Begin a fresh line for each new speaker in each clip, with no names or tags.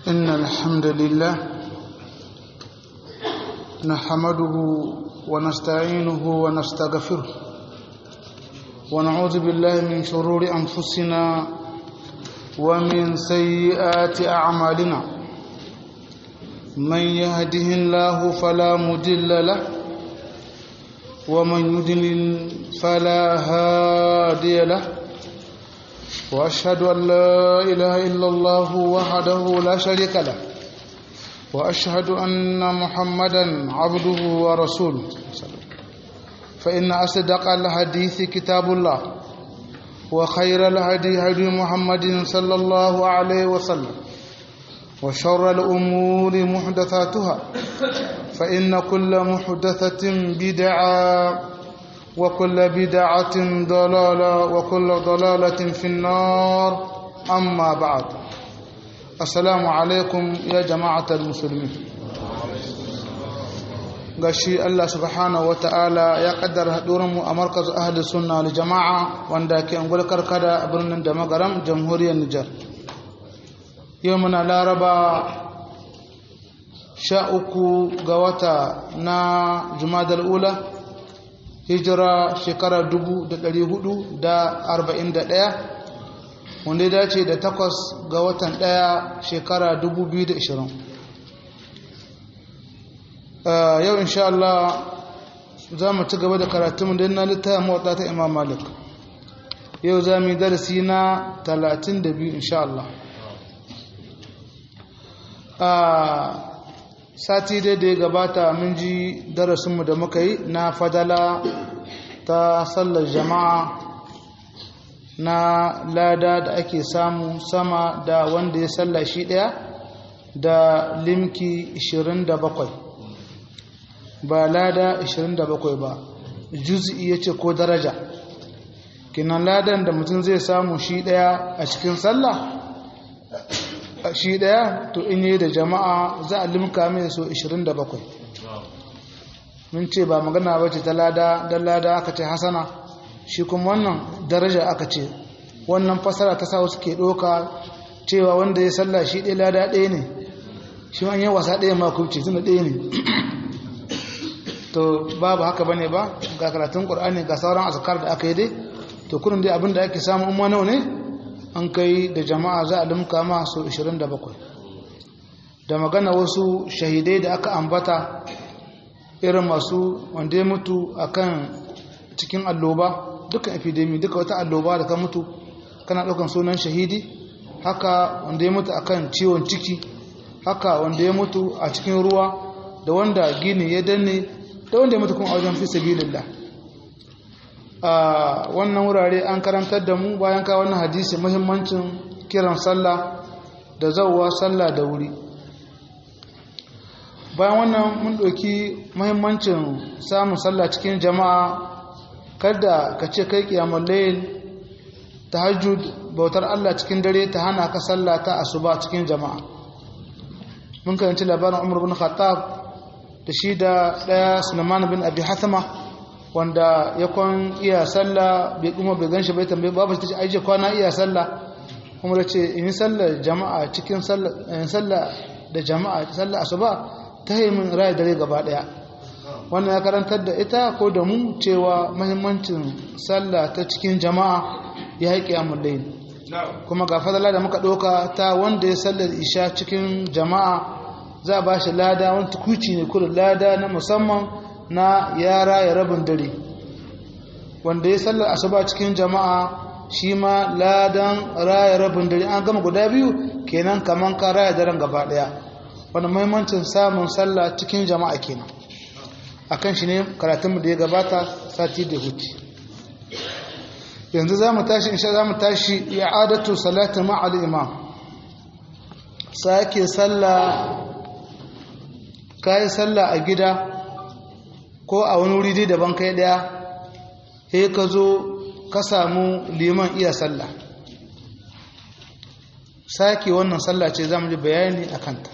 إن الحمد لله نحمده ونستعينه ونستغفره ونعوذ بالله من شرور أنفسنا ومن سيئات أعمالنا من يهده الله فلا مضل له ومن يضلل فلا هادي له واشهد ان لا اله الا الله وحده لا شريك له واشهد ان محمدا عبده ورسوله فان اصدق الحديث كتاب الله وخير الهدي هدي محمد صلى الله عليه وسلم وشر الامور محدثاتها فان كل محدثه بدعه وكل بدعة ضلالة وكل ضلالة في النار أما بعد السلام عليكم يا جماعة المسلمين gashi Allah subhanahu wata'ala ya kaddara mu a markaz ahli sunna wal jama'a wanda ke ungul karkada a birnin da magaram jamhuriyar Nijar yau muna laraba sha uku ga wata na jumadal ula hijira shekara ɗaya wanda ya dace da takwas ga watan ɗaya shekara ishirin. yau insha Allah za mu ci gaba da karatunmu don na littaya mawata ta imam malik yau za mu yi darasi na biyu insha Allah sati dai da ya gabata mun ji darasinmu da muka yi na fadala ta sallar jama'a na lada da ake samu sama da wanda ya salla shi ɗaya da limki 27 ba lada 27 ba juz'i ya ce ko daraja kinan ladan da mutum zai samu shi ɗaya a cikin sallah shi daya to in yi da jama'a za a limka mai so 27 mun ce ba magana ba ce ta lada don lada aka ce hasana shi kuma wannan daraja aka ce wannan fasara ta sa wasu ke ɗoka cewa wanda ya salla shi ɗaya lada ɗaya ne shi an yi wasa ɗaya ma kubce tunda ɗaya ne to babu haka ba ne ba ga karatun ƙur'ani ga sauran azkar da aka yi dai to kurin dai abin da ake samu umma nawa ne an kai da jama'a za a limka masu 27 da magana wasu shahidai da aka ambata irin masu wanda ya mutu akan cikin alloba dukkan epidemi duka wata alloba da ka mutu kana ɗaukan sunan shahidi haka wanda ya mutu akan ciwon ciki haka wanda ya mutu a cikin ruwa da wanda gini ya danne da wanda ya mutu kuma a wajen fi sabilillah a wannan wurare an karantar da mu bayan ka wannan hadisi muhimmancin kiran sallah da zauwa sallah da wuri bayan wannan mun ɗauki muhimmancin samun sallah cikin jama'a kada ka ce kai kiyamul layl tahajjud bautar Allah cikin dare ta hana ka sallah ta asuba cikin jama'a mun karanci labarin Umar bin Khattab da shi da ɗaya Sulaiman bin Abi Hathama wanda ya kwan iya sallah bai kuma bai ganshi bai tambaye babu ta ce aije kwana iya sallah kuma da ce in sallah jama'a cikin sallah da jama'a sallah asuba ta yi min rai dare gaba daya wannan ya karantar da ita ko da mu cewa mahimmancin sallah ta cikin jama'a ya haƙi amullayin kuma ga fadala da muka ɗauka ta wanda ya sallar isha cikin jama'a za a ba shi lada wani tukuci ne kullum lada na musamman na yara ya rabin dare wanda ya sallar asuba cikin jama'a shi ma ladan raya rabin dare an gama guda biyu kenan kaman ka raya daren gaba daya wanda muhimmancin samun sallah cikin jama'a kenan akan shi ne karatunmu da ya gabata sati da huti yanzu za mu tashi insha za mu tashi i'adatu salati ma'al imam sake sallah kai sallah a gida ko a wani wuri dai daban kai daya he ka zo ka samu liman iya sallah sake wannan sallah ce za mu ji bayani a kanta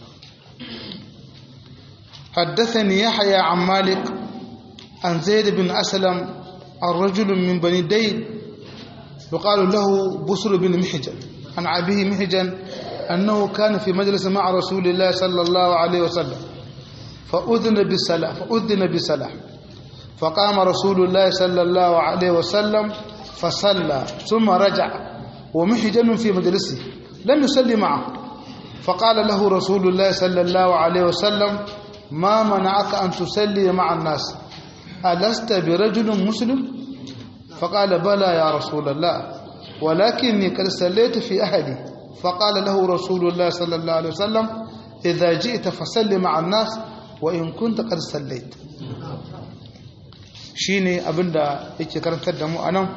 حدثني يحيى عن مالك عن زيد بن أسلم عن رجل من بني ديد يقال له بسر بن محجن عن أبيه محجن أنه كان في مجلس مع رسول الله صلى الله عليه وسلم فأذن بالصلاة فأذن بالصلاة فقام رسول الله صلى الله عليه وسلم فصلى ثم رجع ومحجن في مجلسه لم يصلي معه فقال له رسول الله صلى الله عليه وسلم ما منعك أن تصلي مع الناس ألست برجل مسلم فقال بلى يا رسول الله ولكني قد صليت في أهلي فقال له رسول الله صلى الله عليه وسلم إذا جئت فصل مع الناس وإن كنت قد صليت shine abinda yake karantar da mu anan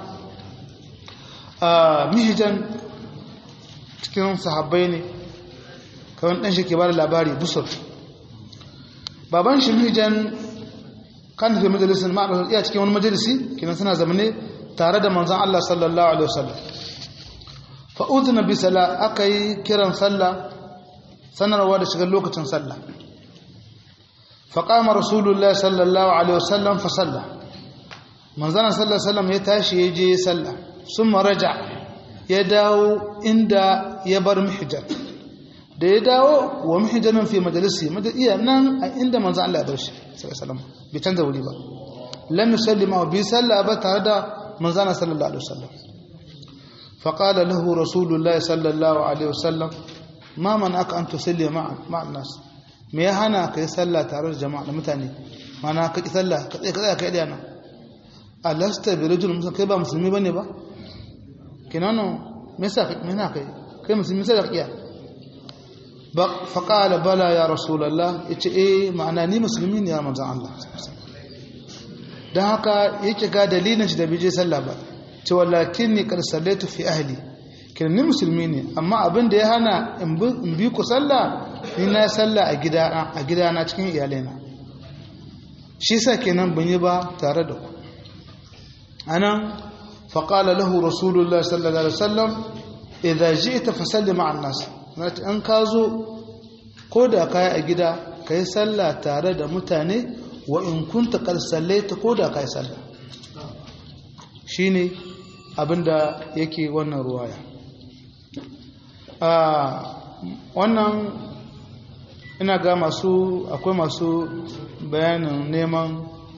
a mihijan cikin sahabbai ne kawai dan shi ke bada labari busur baban shi mihijan kan fi majalisin ma'a iya cikin wani majalisi kinan suna zamane tare da manzon Allah sallallahu alaihi wasallam fa udhina bi sala akai kiran sallah sanarwa da shigar lokacin sallah fa qama rasulullahi sallallahu alaihi wasallam fa salla manzon sallallahu alaihi wasallam ya tashi ya je sallah summa raja ya dawo inda ya bar mihjar da ya dawo wa mihjanin fi majalisi iya nan a inda manzon Allah ya bar shi sallallahu alaihi wasallam bai canza wuri ba lam yusallima bi salla ba tare da manzon sallallahu alaihi wasallam فقال له رسول الله صلى الله عليه وسلم ما منعك أن تصلي مع مع الناس me ya hana ka yi sallah tare da jama'a da mutane mana ka yi sallah ka tsaye ka tsaye ka yi dana alasta bi rajul musulmi kai ba musulmi bane ba kinano me yasa ka me na kai kai musulmi sai da kiya ba fa qala bala ya rasulullah yace eh ma'ana ni musulmi ne ya manzon Allah dan haka yake ga dalilin shi da bije sallah ba ce walakin ni karsallatu fi ahli kenan ni musulmi ne amma abin da ya hana in bi ku sallah ni na sallah a gidana a gidana cikin iyalaina shi sa kenan ban yi ba tare da ku anan faqala lahu rasulullahi sallallahu alaihi wasallam idza ji'ta fasalli ma'an nas an ka zo ko da kai a gida kai sallah tare da mutane wa in kunta qad sallaita ko da kai sallah shine abinda yake wannan ruwaya wannan ina ga masu akwai masu bayanin neman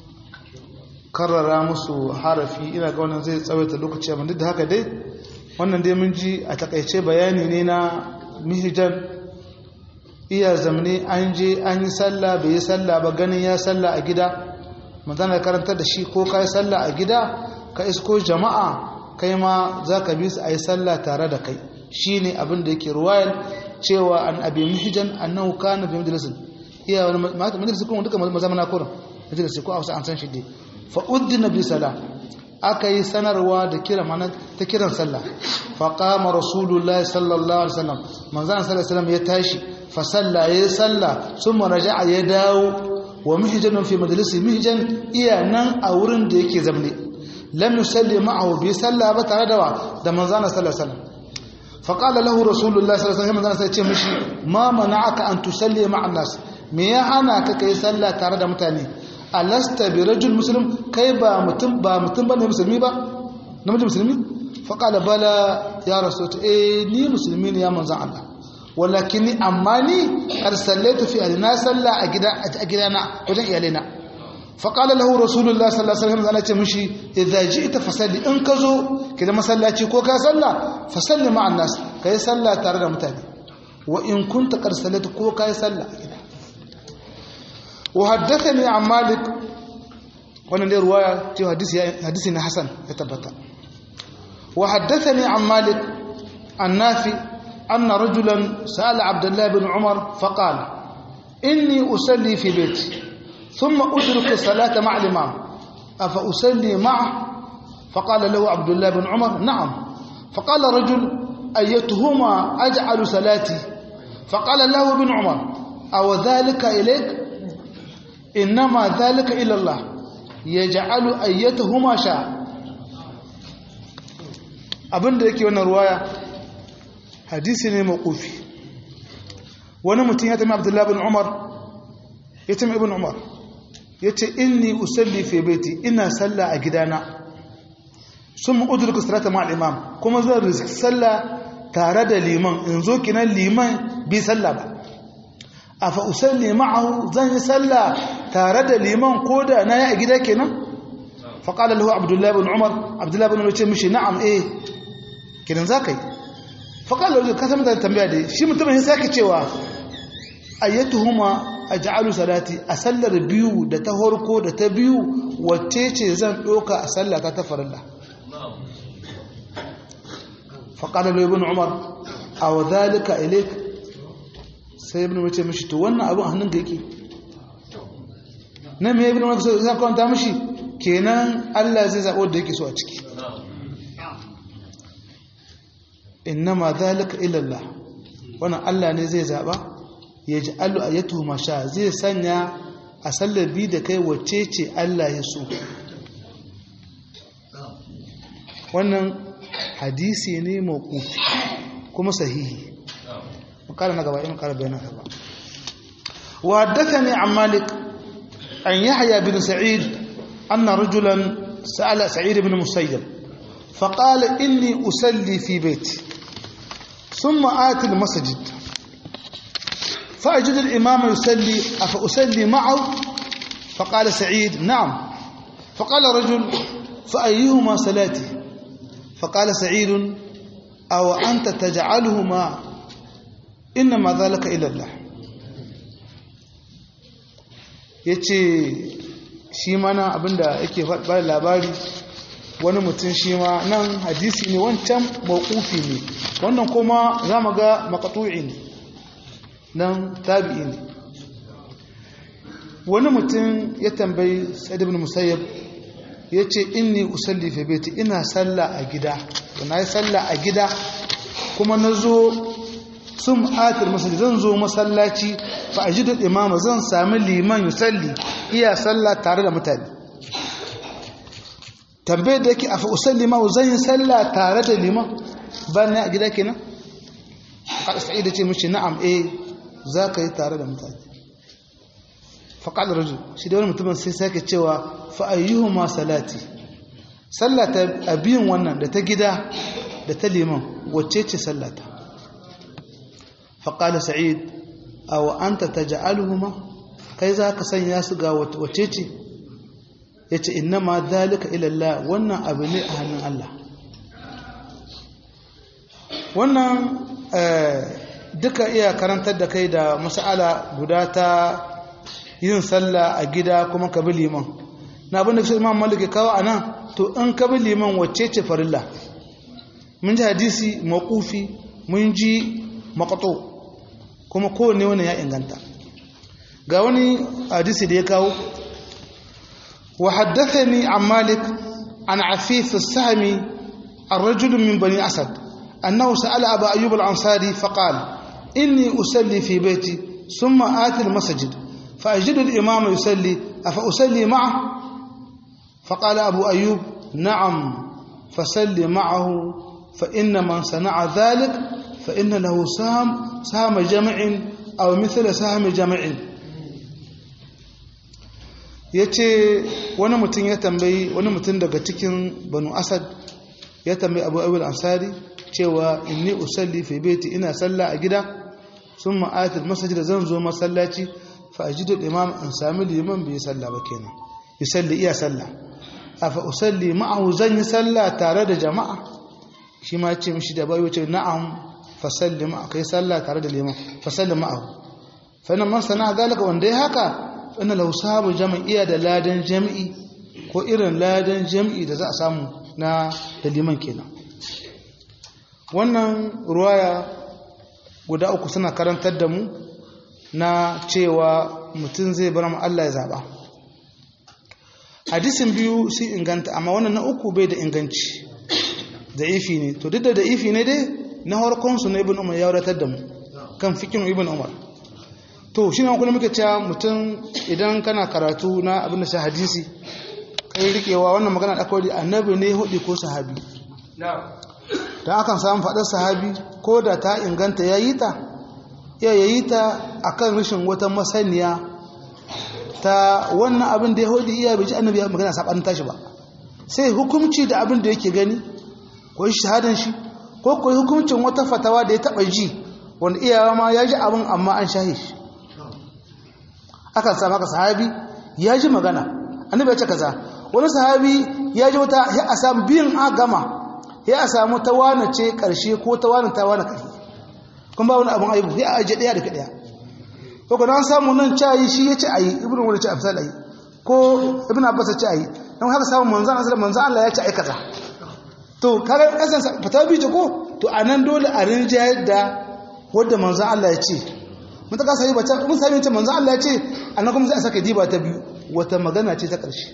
karrara musu harafi ina ga wannan zai tsawaita lokaci amma duk da haka dai wannan dai mun ji a takaice bayani ne na mihijan iya zamani an je an yi sallah bai yi sallah ba ganin ya sallah a gida magana karantar da shi ko ka yi sallah a gida ka isko jama'a kai ma za ka bi su a yi sallah tare da kai shi ne abin da yake ruwayar cewa an abi mihijan annahu kana fi majalisin iya wani majalisin kuma duka mazama na kurin majalisi ko a wasu an san shi dai fa uddina bi sala aka yi sanarwa da kira mana ta kiran sallah fa qama rasulullahi sallallahu alaihi wasallam manzon sallallahu alaihi wasallam ya tashi fa salla ya salla summa raja'a ya dawo wa mihijan fi majalisi mihijan iya nan a wurin da yake zamne lam yusalli ma'ahu bi salla ba tare da wa da manzon sallallahu alaihi wasallam فقال له رسول الله صلى الله عليه وسلم sai ce mishi ma mana'aka an tusalli ma'an nas me ya hana ka kai sallah tare da mutane alasta bi rajul muslim kai ba mutum ba mutum bane musulmi ba namiji musulmi fa qala bala ya rasul eh ni musulmi ne ya manzon Allah walakin amma ni arsallatu fi alina salla a gida a gidana wajen iyalena fa qala lahu rasulullah sallallahu alaihi wasallam ana ce mishi idza ji'ta fasalli in ka zo ki da masallaci ko ka salla fasalli ma'an nas kai salla tare da mutane wa in kunta qad sallata ko kai salla a gida wa haddathani an malik wannan dai ruwaya ce hadisi hadisi na hasan ya tabbata wa haddathani an malik an nafi anna rajulan sa'ala abdullah ibn umar faqala inni usalli fi baiti thumma udriku salata ma'a al-imam afa usalli ma'a فقال له عبد الله بن عمر نعم فقال رجل أيتهما أجعل صلاتي فقال له ابن عمر أو ذلك إليك إنما ذلك إلى الله يجعل أيتهما شاء abin da yake wannan ruwaya hadisi ne maƙufi wani mutum ya tami abdullahi bin umar ya tami ibn umar ya ce inni usalli fi baiti ina sallah a gidana sun ma'udurka salata ma imam kuma zan riski sallah tare da liman in zo kinan liman bi sallah ba afa usalli ma'ahu zan yi sallah tare da liman ko da na yi a gida kenan faƙalar lahu abdullahi bin umar abdullahi bin umar ce mishi na'am eh kinan za ka yi faƙalar lahu ka sami da tambaya da shi mutumin ya sake cewa ayyatuhuma aj'alu salati a sallar biyu da ta horko da ta biyu wacce ce zan ɗoka a sallata ta farilla faƙalar lahu ibn umar a wa zalika ilik sai ibn mace mishi to wannan abin hannun ga yake na me ibn umar sai kwanta mishi kenan Allah zai zaɓo da yake so a ciki innama zalika ilallah wannan Allah ne zai zaɓa ya ji allu a yato masha zai sanya a sallar bi da kai wacce ce Allah ya so wannan hadisi ne mawqufi kuma sahihi makala na gaba in kara bayanan gaba wa haddathani an malik an yahya bin sa'id anna rajulan sa'ala sa'id ibn musayyib فقال إني أسلي في بيتي ثم آتي المسجد فأجد الإمام يسلي أفأسلي معه فقال سعيد نعم فقال رجل فأيهما صلاتي فقال سعيد أو أنت تجعلهما إنما ذلك إلى الله yace shi mana abinda yake faɗa labari wani mutum shi ma nan hadisi ne wancan mawqufi ne wannan kuma za mu ga maqtu'i ne nan tabi'i ne wani mutum ya tambayi sa'id ibn musayyab yace inni usalli fi baiti ina sallah a gida na yi sallah a gida kuma nazo sun atir masjid zan zo masallaci fa ajidu imama zan sami liman yusalli iya sallah tare da mutane tambayar da yake a fa usalli ma zan yi sallah tare da liman ba ne a gida kenan kada sa'id ce mishi na'am eh za ka yi tare da mutane faƙal rajul shi da wani mutumin sai sake cewa fa'ayyuhu ma salati sallata a biyun wannan da ta gida da ta liman wacce ce sallata faƙal sa'id a wa'anta ta ja'aluhu ma kai za ka sanya su ga wacce ce ya ce inna ma dalika ilallah wannan abu ne a hannun Allah wannan duka iya karantar da kai da mas'ala guda ta yin sallah a gida kuma ka bi liman na abin da su imam malik ya kawo a nan to in ka bi liman wacce ce farilla mun ji hadisi maƙufi mun ji maƙato kuma kowane wani ya inganta ga wani hadisi da ya kawo wa haddathani an malik an afif as-sahmi الرجل من بني أسد أنه سأل أبا أيوب الأنصاري فقال إني أسلي في بيتي ثم آتي المسجد فأجد الإمام يسلي أفأسلي معه فقال أبو أيوب نعم فسل معه فإن من صنع ذلك فإن له سهم سهم جمع أو مثل سهم جمع yace wani mutum ya tambayi wani mutum daga cikin banu asad ya tambayi abu abu ansari cewa inni usalli fi baiti ina sallah a gida sun ma'atul masajid zan zo masallaci fa ajidu imam an sami liman bai sallah ba kenan yusalli iya sallah afa usalli ma'ahu zan yi sallah tare da jama'a shi ma ce mishi da bayo ce na'am fa salli ma'a kai sallah tare da liman fa salli ma'ahu fa nan man sana zalika wanda ya haka inna lahu sahabu jama'iya da ladan jami'i ko irin ladan jami'i da za a samu na da liman kenan wannan ruwaya guda uku suna karantar da mu na cewa mutum zai bar mu Allah ya zaba hadisin biyu sun inganta amma wannan na uku bai da inganci da ifi ne to duk da da ifi ne dai na harkon su na ibn umar ya wadatar da mu kan fikin ibn umar to shi ne kuma muke cewa mutum idan kana karatu na abin da shi hadisi kai rikewa wannan magana da kawai annabi ne hudu ko sahabi don akan samun faɗar sahabi ko da ta inganta ya yi ta iya ya yi ta a kan rashin wata masaniya ta wannan abin da ya hudu iya bai ji annabi ya magana saɓanin tashi ba sai hukumci da abin da yake gani ko shi shahadan shi ko ko hukuncin wata fatawa da ya taba ji wanda iyawa ma ya ji abin amma an shahi shi akan samu haka sahabi ya ji magana annabi ya ce kaza wani sahabi ya ji wata ya a samu biyan a gama ya a samu ta wane ce karshe ko ta wane ta wane karshe kun ba wani abin aibu ya aje daya da ka daya ko kuma an samu nan cayi shi ya ce ayi ibnu wani ce afsal ayi ko ibnu abbas ya ce ayi dan haka samu manzon Allah manzon Allah ya ce ai kaza to kaga kasan fata bi ko to anan dole a rinjayar da wanda manzon Allah ya ce mun ta kasa yi bata mun sami ce manzon Allah ya ce annan kuma sai a saka diba ta biyu wata magana ce ta ƙarshe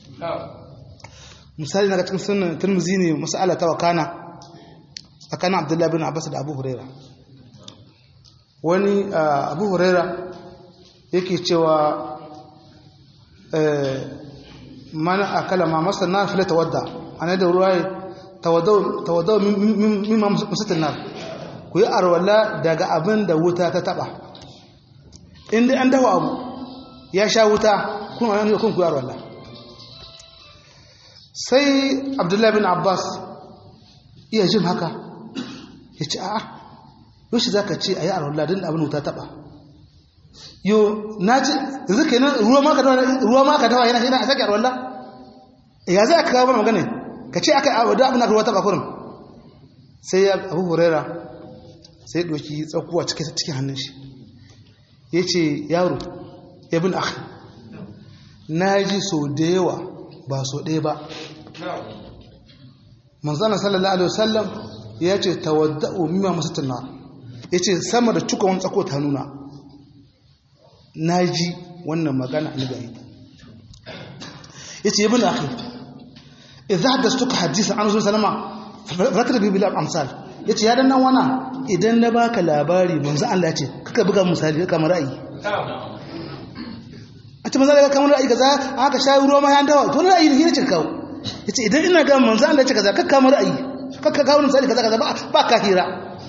misali na cikin sunan turmuzi ne masala ta wakana tsakanin abdullahi bin abbas da abu huraira wani abu huraira yake cewa mana akala ma masa na fila tawadda ana da ruwa tawaddau mimma musatin nar ku yi arwala daga abin da wuta ta taba inda an dawa abu ya sha wuta kun a kun ku yi arwala sai abdullahi bin abbas iya jin haka ya ce a'a yoshi za ka ce a yi arwallah don abin wuta taɓa yo na ce yanzu ke nan ruwa maka dawa yana yana a sake arwallah ya za ka kawo magana ka ce aka yi da abin ruwa taɓa kurin sai ya abu huraira sai ɗoki tsakuwa cikin hannun shi ya ce yaro ya bin akhi na ji so da yawa ba so ɗaya ba manzana sallallahu alaihi wasallam ya ce tawadda'u mimma masatana ya ce sama da cuka wani tsako ta nuna na ji wannan magana a nagari ya ce yabin akhi idza hadastuka hadisa an zuwa salama rakata bi bil amsal ya ce ya dan nan wana idan na baka labari manzo Allah ya ce kaka buga misali kamar ra'ayi a ce manzo Allah kamar ra'ayi kaza aka sha ruwa ma ya dawa to ra'ayi ne ne ce kawo yace idan ina ga manzo Allah ya ce kaza kakka kamar ra'ayi kakka kawo misali kaza kaza ba ka hira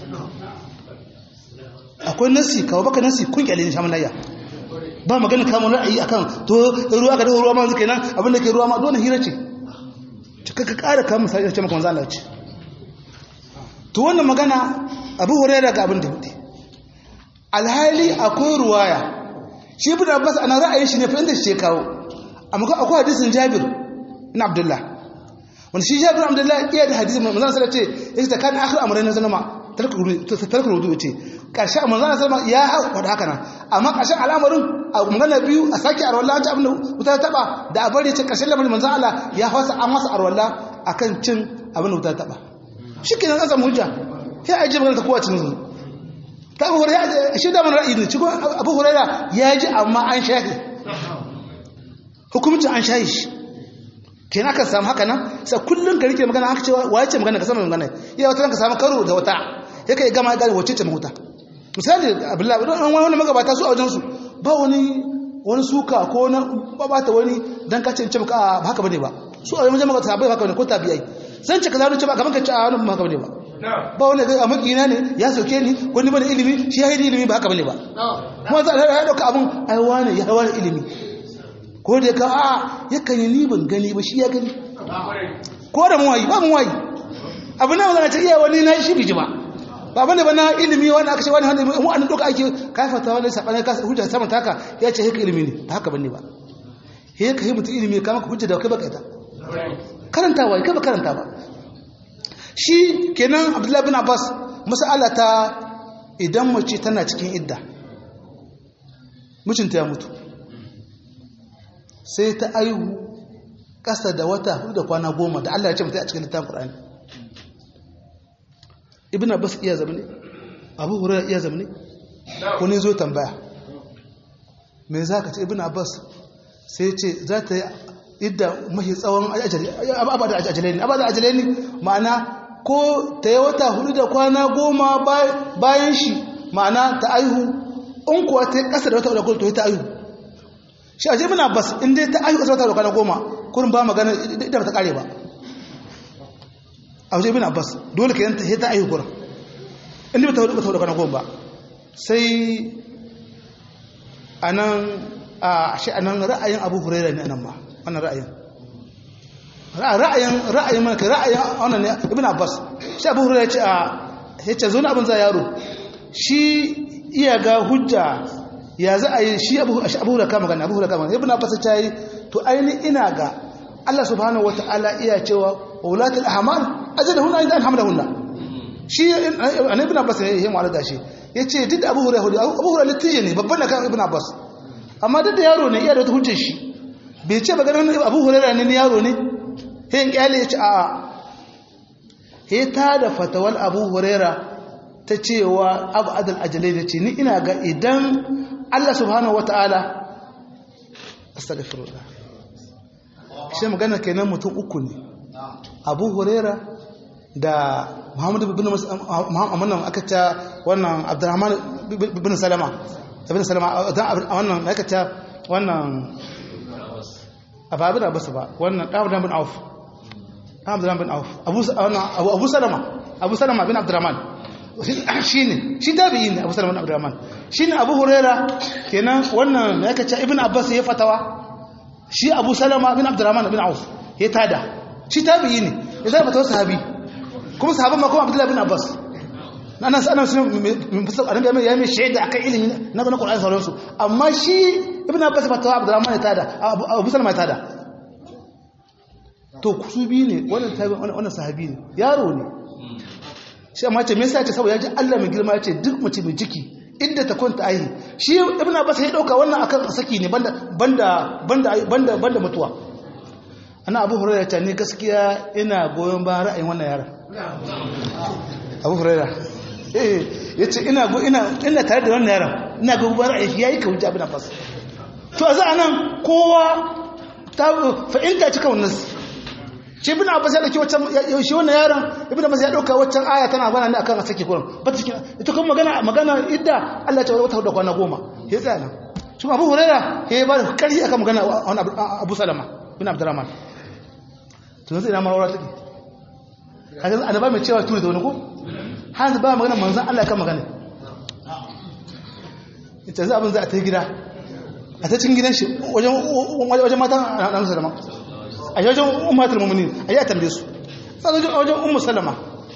akwai nasi kawo baka nasi kun kyale ne shamanayya ba magana kamar ra'ayi akan to ruwa ka da ruwa ma zuke nan abinda ke ruwa ma dole hira ce kakka kara kamar misali ya ce maka manzo Allah ya ce to wannan magana abu huraira ga abin da hudu alhali akwai ruwaya shi ibn abbas ana ra'ayin shi ne fa inda shi kawo amma ko akwai hadisin jabir ibn abdullah wanda shi jabir ibn abdullah iya da hadisin manzon sallallahu alaihi wasallam ce yace kan akhir amrayn sallama tarku rudu ce karshe manzon sallallahu ya haɗa haka nan amma karshen al'amarin a magana biyu a sake arwalla ta abin wuta taba da a bari ce karshen lamarin manzon Allah ya hausa an masa arwalla akan cin abin wuta taba shi kenan an samu hujja sai a ji magana ta kowace nuzu ta abu huraira shi da mana ra'ayi ne cikin abu huraira ya ji amma an shahi hukumcin an shahi shi kenan aka samu haka nan sai kullum ka rike magana aka ce waye ce magana ka samu magana iya wata ka samu karo da wata ya kai gama gane wacce ce mahuta misali abdullahi don wani magabata su a wajensu ba wani wani suka ko na babata wani dan ka ce ce maka ba haka bane ba su a wajen magabata bai haka bane ko tabiyai zan ce ka zaru ce ba gaban ka ci a wani ba haka bane ba ba wani ga makina ne ya sauke ni wani bane ilimi shi ya yi ilimi ba haka bane ba kuma za a dauka abun ai wani ya wani ilimi ko da ka a yakan yi ni ban gani ba shi ya gani ko da muwayi ba muwayi abu na zana ce iya wani na shi biji ba ba bane ba na ilimi wani aka ce wani hannu mu an doka ake kafata wani sabani ka hujja saman taka ya ce haka ilimi ne ba haka bane ba he ka yi mutum ilimi kama ka hujja da kai baka ita karantawa kai ba karanta ba shi kenan abdullahi bin abbas mas'ala ta idan mace tana cikin idda mijinta ya mutu sai ta aihu ƙasa da wata hudu da kwana goma da Allah ya ce mutu a cikin littafin Qur'ani ibn abbas iya zama ne abu hurairah iya zama ne ko ne zo tambaya me za ka ce ibn abbas sai ce za ta yi idda mahi tsawon abada ajalai ne abada ajalai ne ma'ana ko ta yi wata hudu da kwana goma bayan shi ma'ana ta aihu in kuwa ta yi ƙasa da wata hudu da kwana ta aihu shi a ibn abbas in dai ta aihu ƙasa wata da kwana goma kurin ba magana idda ba ta ƙare ba a wajen ibn abbas dole ka yanta ta aihu kurin inda ba ta hudu ba ta hudu kwana goma ba sai a nan a shi a nan ra'ayin abu huraira ne nan ma wannan ra'ayin ra'ayin ra'ayin mana ra'ayin wannan ne ibn abbas shi abu hurairu ya ce a ya ce zo na abin za yaro shi iya ga hujja ya za a yi shi abu hurairu kama gani abu hurairu kama gani ibn abbas ta yi to aini ina ga Allah subhanahu wata'ala iya cewa wulatul ahmal ajadahunna inda an hamdahunna shi annabi ibn abbas ne ya mu alga shi yace duk da abu hurairu abu hurairu litije ne babban da kan ibn abbas amma duk da yaro ne iya da wata hujjar shi bai ce ba ganin abu hurairu ne yaro ne hin kyale ya ce a'a he ta da fatawal abu huraira ta cewa abu adal ajalai da ce ni ina ga idan Allah subhanahu wata'ala astaghfirullah shi magana kenan mutum uku ne abu huraira da muhammadu bin muhammadu aka ta wannan abdurrahman bin salama bin salama wannan aka ta wannan ababin abasu ba wannan ɗan bin auf Abdurrahman bin Auf Abu Abu Salama Abu Salama bin Abdurrahman shine shi tabi'i ne Abu Salama bin Abdurrahman shine Abu Huraira kenan wannan yake ce Ibn Abbas ya fatawa shi Abu Salama bin Abdurrahman bin Auf ya tada shi tabi'i ne ya zama fatawa sahabi kuma sahaban ma kuma Abdullah bin Abbas nan sanan sun min fasal annabi ya mai shaida akan ilimi na na Qur'ani sauransu amma shi Ibn Abbas fatawa Abdurrahman ya tada Abu Salama ya tada to su biyu ne wannan tabi wannan sahabi ne yaro ne shi amma ce me yasa ce saboda yaji Allah mai girma yace duk mace mai ciki inda ta kwanta aihi shi ibnu abbas ya dauka wannan akan saki ne banda banda banda banda banda mutuwa ana abu hurairah ta ne gaskiya ina goyon bayan ra'ayin wannan yaron abu hurairah eh yace ina go ina ina tare da wannan yaron ina goyon bayan ra'ayin yayi ka wuce ibnu abbas to a za anan kowa ta fa'inta cika wannan shi ibn abbas ya dauki waccan shi wannan yaron ibn abbas ya dauka waccan aya tana bana ne akan sake kuran ba ta ita kuma magana magana idda Allah ta wata da kwana goma ya tsaya nan shi abu huraira ya ba da kari akan magana abu salama bin abdurrahman to yanzu ina ma wara take kaga annaba mai cewa tuni da wani ko har ba magana manzon Allah kan magana ita za abin za a ta gida a ta cikin gidan shi wajen wajen matan annabi salama a wajen umatul mu'minin a yi a tambaye su sai wajen ummu salama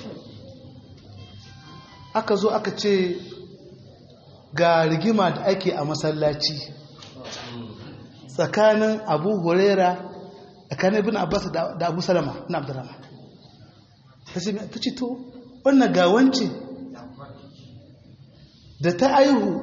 aka zo aka ce ga rigima da ake a masallaci tsakanin abu huraira tsakanin ibn abbas da abu salama na abdurrahman ta ce to wannan gawance da ta aihu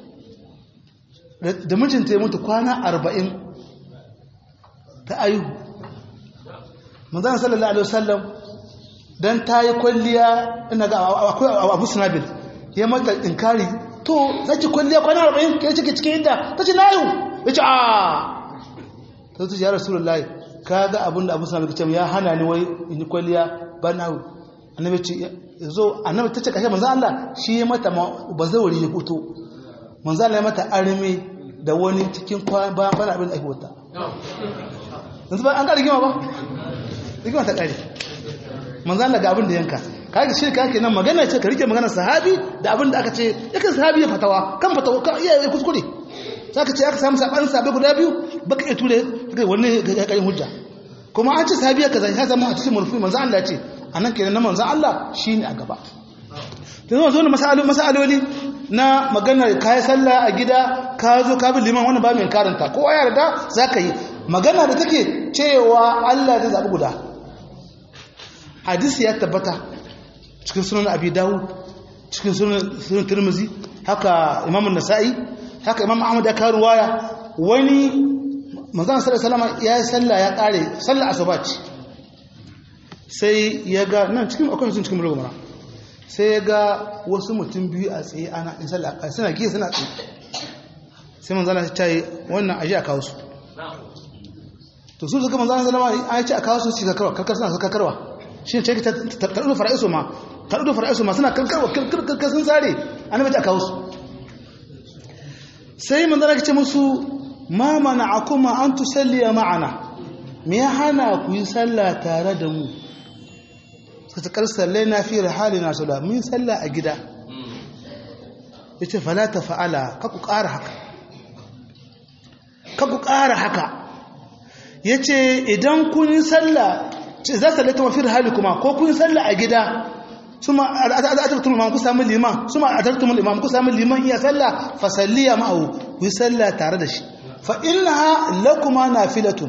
da mijinta ya mutu kwana arba'in ta aihu manzana sallallahu alaihi wasallam dan ta yi kwalliya ina ga akwai abu sinabil ya mata inkari to zaki kwalliya kwana arba'in ke cike cikin inda ta ce na yiwu ya ce a ta ce ya rasulullahi ka ga abinda abu sinabil ce ya hana ni wai in yi kwalliya ba na yiwu annabi ce zo annabi ta ce kashe manzan Allah shi ya mata ba zauri ya fito manzan Allah ya mata arme da wani cikin bayan bana abin da ake wata yanzu ba an ƙara gima ba rigima ta ƙari manzan daga abin da yanka kaga shi ka ke nan magana ce ka rike magana sahabi da abin da aka ce yakan sahabi ya fatawa kan fatawa ka iya ya kuskure za ka ce aka samu saɓanin sabai guda biyu baka iya ture wani ya ƙarin hujja kuma an ce sahabi ya kaza ya zama a cikin murfi manzan Allah ce a nan kenan na manzan Allah shi ne a gaba ta zama zo na masaloli na maganar kayan sallah a gida ka zo ka bi liman wani ba mai karanta kowa ya yarda za ka yi magana da take cewa Allah zai zaɓi guda hadisi ya tabbata cikin sunan abi dawud cikin sunan turmuzi haka imamun nasa'i haka imam ahmad ya kawo ruwaya wani manzan sallallahu alaihi ya yi sallah ya kare sallah asuba ce sai ya ga nan cikin akwai sun cikin mulgumara sai ya ga wasu mutum biyu a tsaye ana in sallah suna giya suna tsaye sai manzana ta yi wannan aji a kawo su to su suka manzana salama an ce a kawo su su kakarwa karkar suna su kakarwa shi ce ta ɗudu fara'isu ma ta ɗudu fara'isu ma suna karkarwa karkar sun tsare an nabi a kawo su sai manzana ce musu ma mana a kuma an tusalliya ma'ana me ya hana ku yi sallah tare da mu suka ta karsallai na fi rahali na sula mun sallah a gida ya ce falata fa'ala kaku ƙara haka kaku ƙara haka ya ce idan kun yi sallah za su laita mafi rahali kuma ko kun yi sallah a gida suma atartum imam ku sami liman suma atartum imam ku sami liman iya sallah fa salliya ma'ahu ku yi sallah tare da shi fa innaha lakuma nafilatun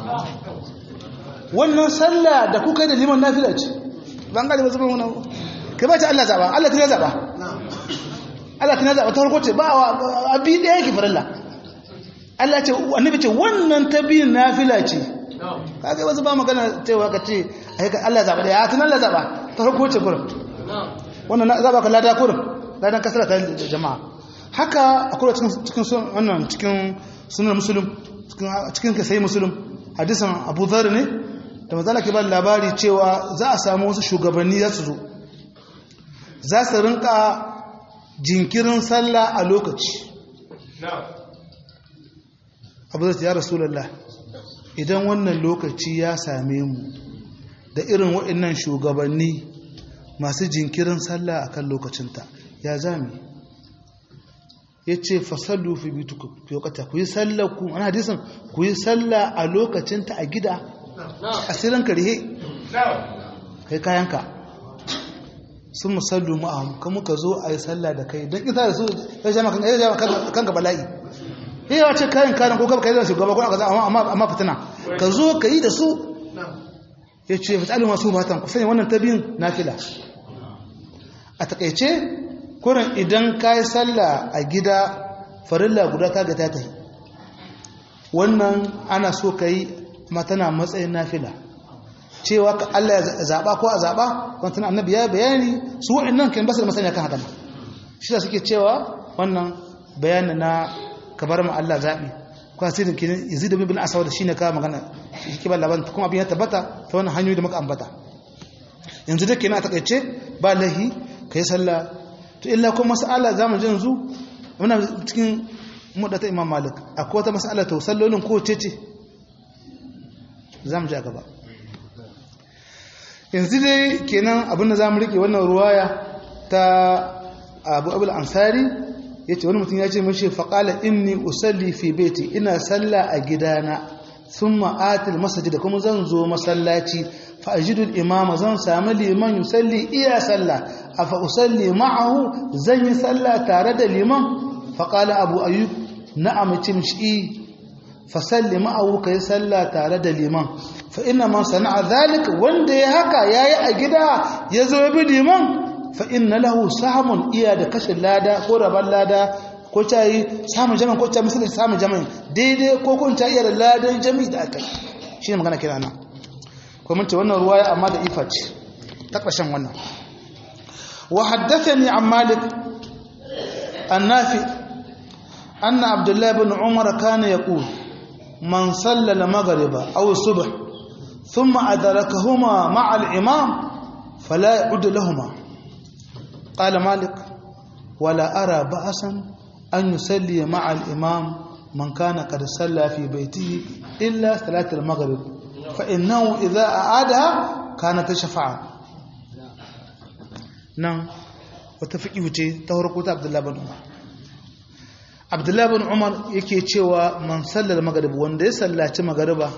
wannan sallah da kuka yi da liman nafila ce ban gane ba zuban wannan kai ba ta Allah zaba Allah tana zaba Allah tana zaba ta farko ce ba abi da yake farilla Allah ce annabi ce wannan ta biyin nafila ce kaga wasu ba magana cewa ka ce Allah zaba da ya tana Allah zaba ta farko ce gurin wannan zaba ka lada gurin ladan kasara ta jama'a haka akwai cikin cikin wannan cikin sunan muslim cikin cikin sai muslim hadisan Abu Dharr ne da mazala ke ba labari cewa za a samu wasu shugabanni za su zo za su rinka jinkirin sallah a lokaci abu zai ya rasulallah idan wannan lokaci ya same mu da irin waɗannan shugabanni masu jinkirin sallah a kan lokacinta ya zami ya ce fasallu fi bitu ku yi sallah ku wani hadisun ku yi sallah a lokacinta a gida asirin karhe kai kayanka sun musallu ma'ahu kan muka zo a yi sallah da kai don isa da su ya jama kanka bala'i yi yawa ce kayan kayan ko kaba kai da shugaba ko aka amma fitina ka zo ka yi da su ya ce fitalin masu batan ku sanya wannan ta biyun na fila a takaice kurin idan ka yi sallah a gida farilla guda ta ga ta tafi wannan ana so ka yi kuma tana matsayin nafila cewa ka Allah ya zaba ko a zaba wannan annabi ya bayani su wa'annan kan basu da masaniya kan haka shi da suke cewa wannan bayani na kabar mu Allah zabi ko asirin kin Yazid ibn Aswad shine ka magana shi ke ba laban kuma abin ya tabbata ta wannan hanyoyi da muka ambata yanzu da kenan a takaice ba lahi kai sallah to illa kuma mas'ala zamu ji yanzu muna cikin mudata Imam Malik akwai wata mas'ala to sallolin ko ce ce za mu ja gaba yanzu dai kenan abinda za mu rike wannan ruwaya ta abu abul ansari ya ce wani mutum ya ce mashi faƙala inni usalli fi beti ina salla a gidana sun ma'atil masajid da kuma zan zo masallaci fa'ajidul imama zan sami liman yusalli iya salla a fa'usalli ma'ahu zan yi salla tare da liman faƙala abu ayyub na'am cimshi fasalli ma'awu ka yi sallah tare da liman fa ina man sana'a zalik wanda ya haka ya yi a gida ya zo ya bi liman fa ina lahu samun iya da kashe lada ko rabar lada ko ta yi samun jami'in ko ta misalin samun jami'in daidai ko kun ta iya da ladan jami'i da aka yi shi ne magana kira na ko mun ce wannan ruwaya amma da ifa ce ta ƙarshen wannan wa haddathani an malik annafi anna abdullahi bin umar kana yaqul من صلى المغرب أو الصبح ثم أدركهما مع الإمام فلا يعد لهما قال مالك ولا أرى بأسا أن يصلي مع الإمام من كان قد صلى في بيته إلا صلاة المغرب فإنه إذا أعادها كانت شفاعة نعم وتفقيه تهرقوت عبد الله بن عمر abdullahi bin umar yake cewa man sallar magarib wanda ya sallaci magariba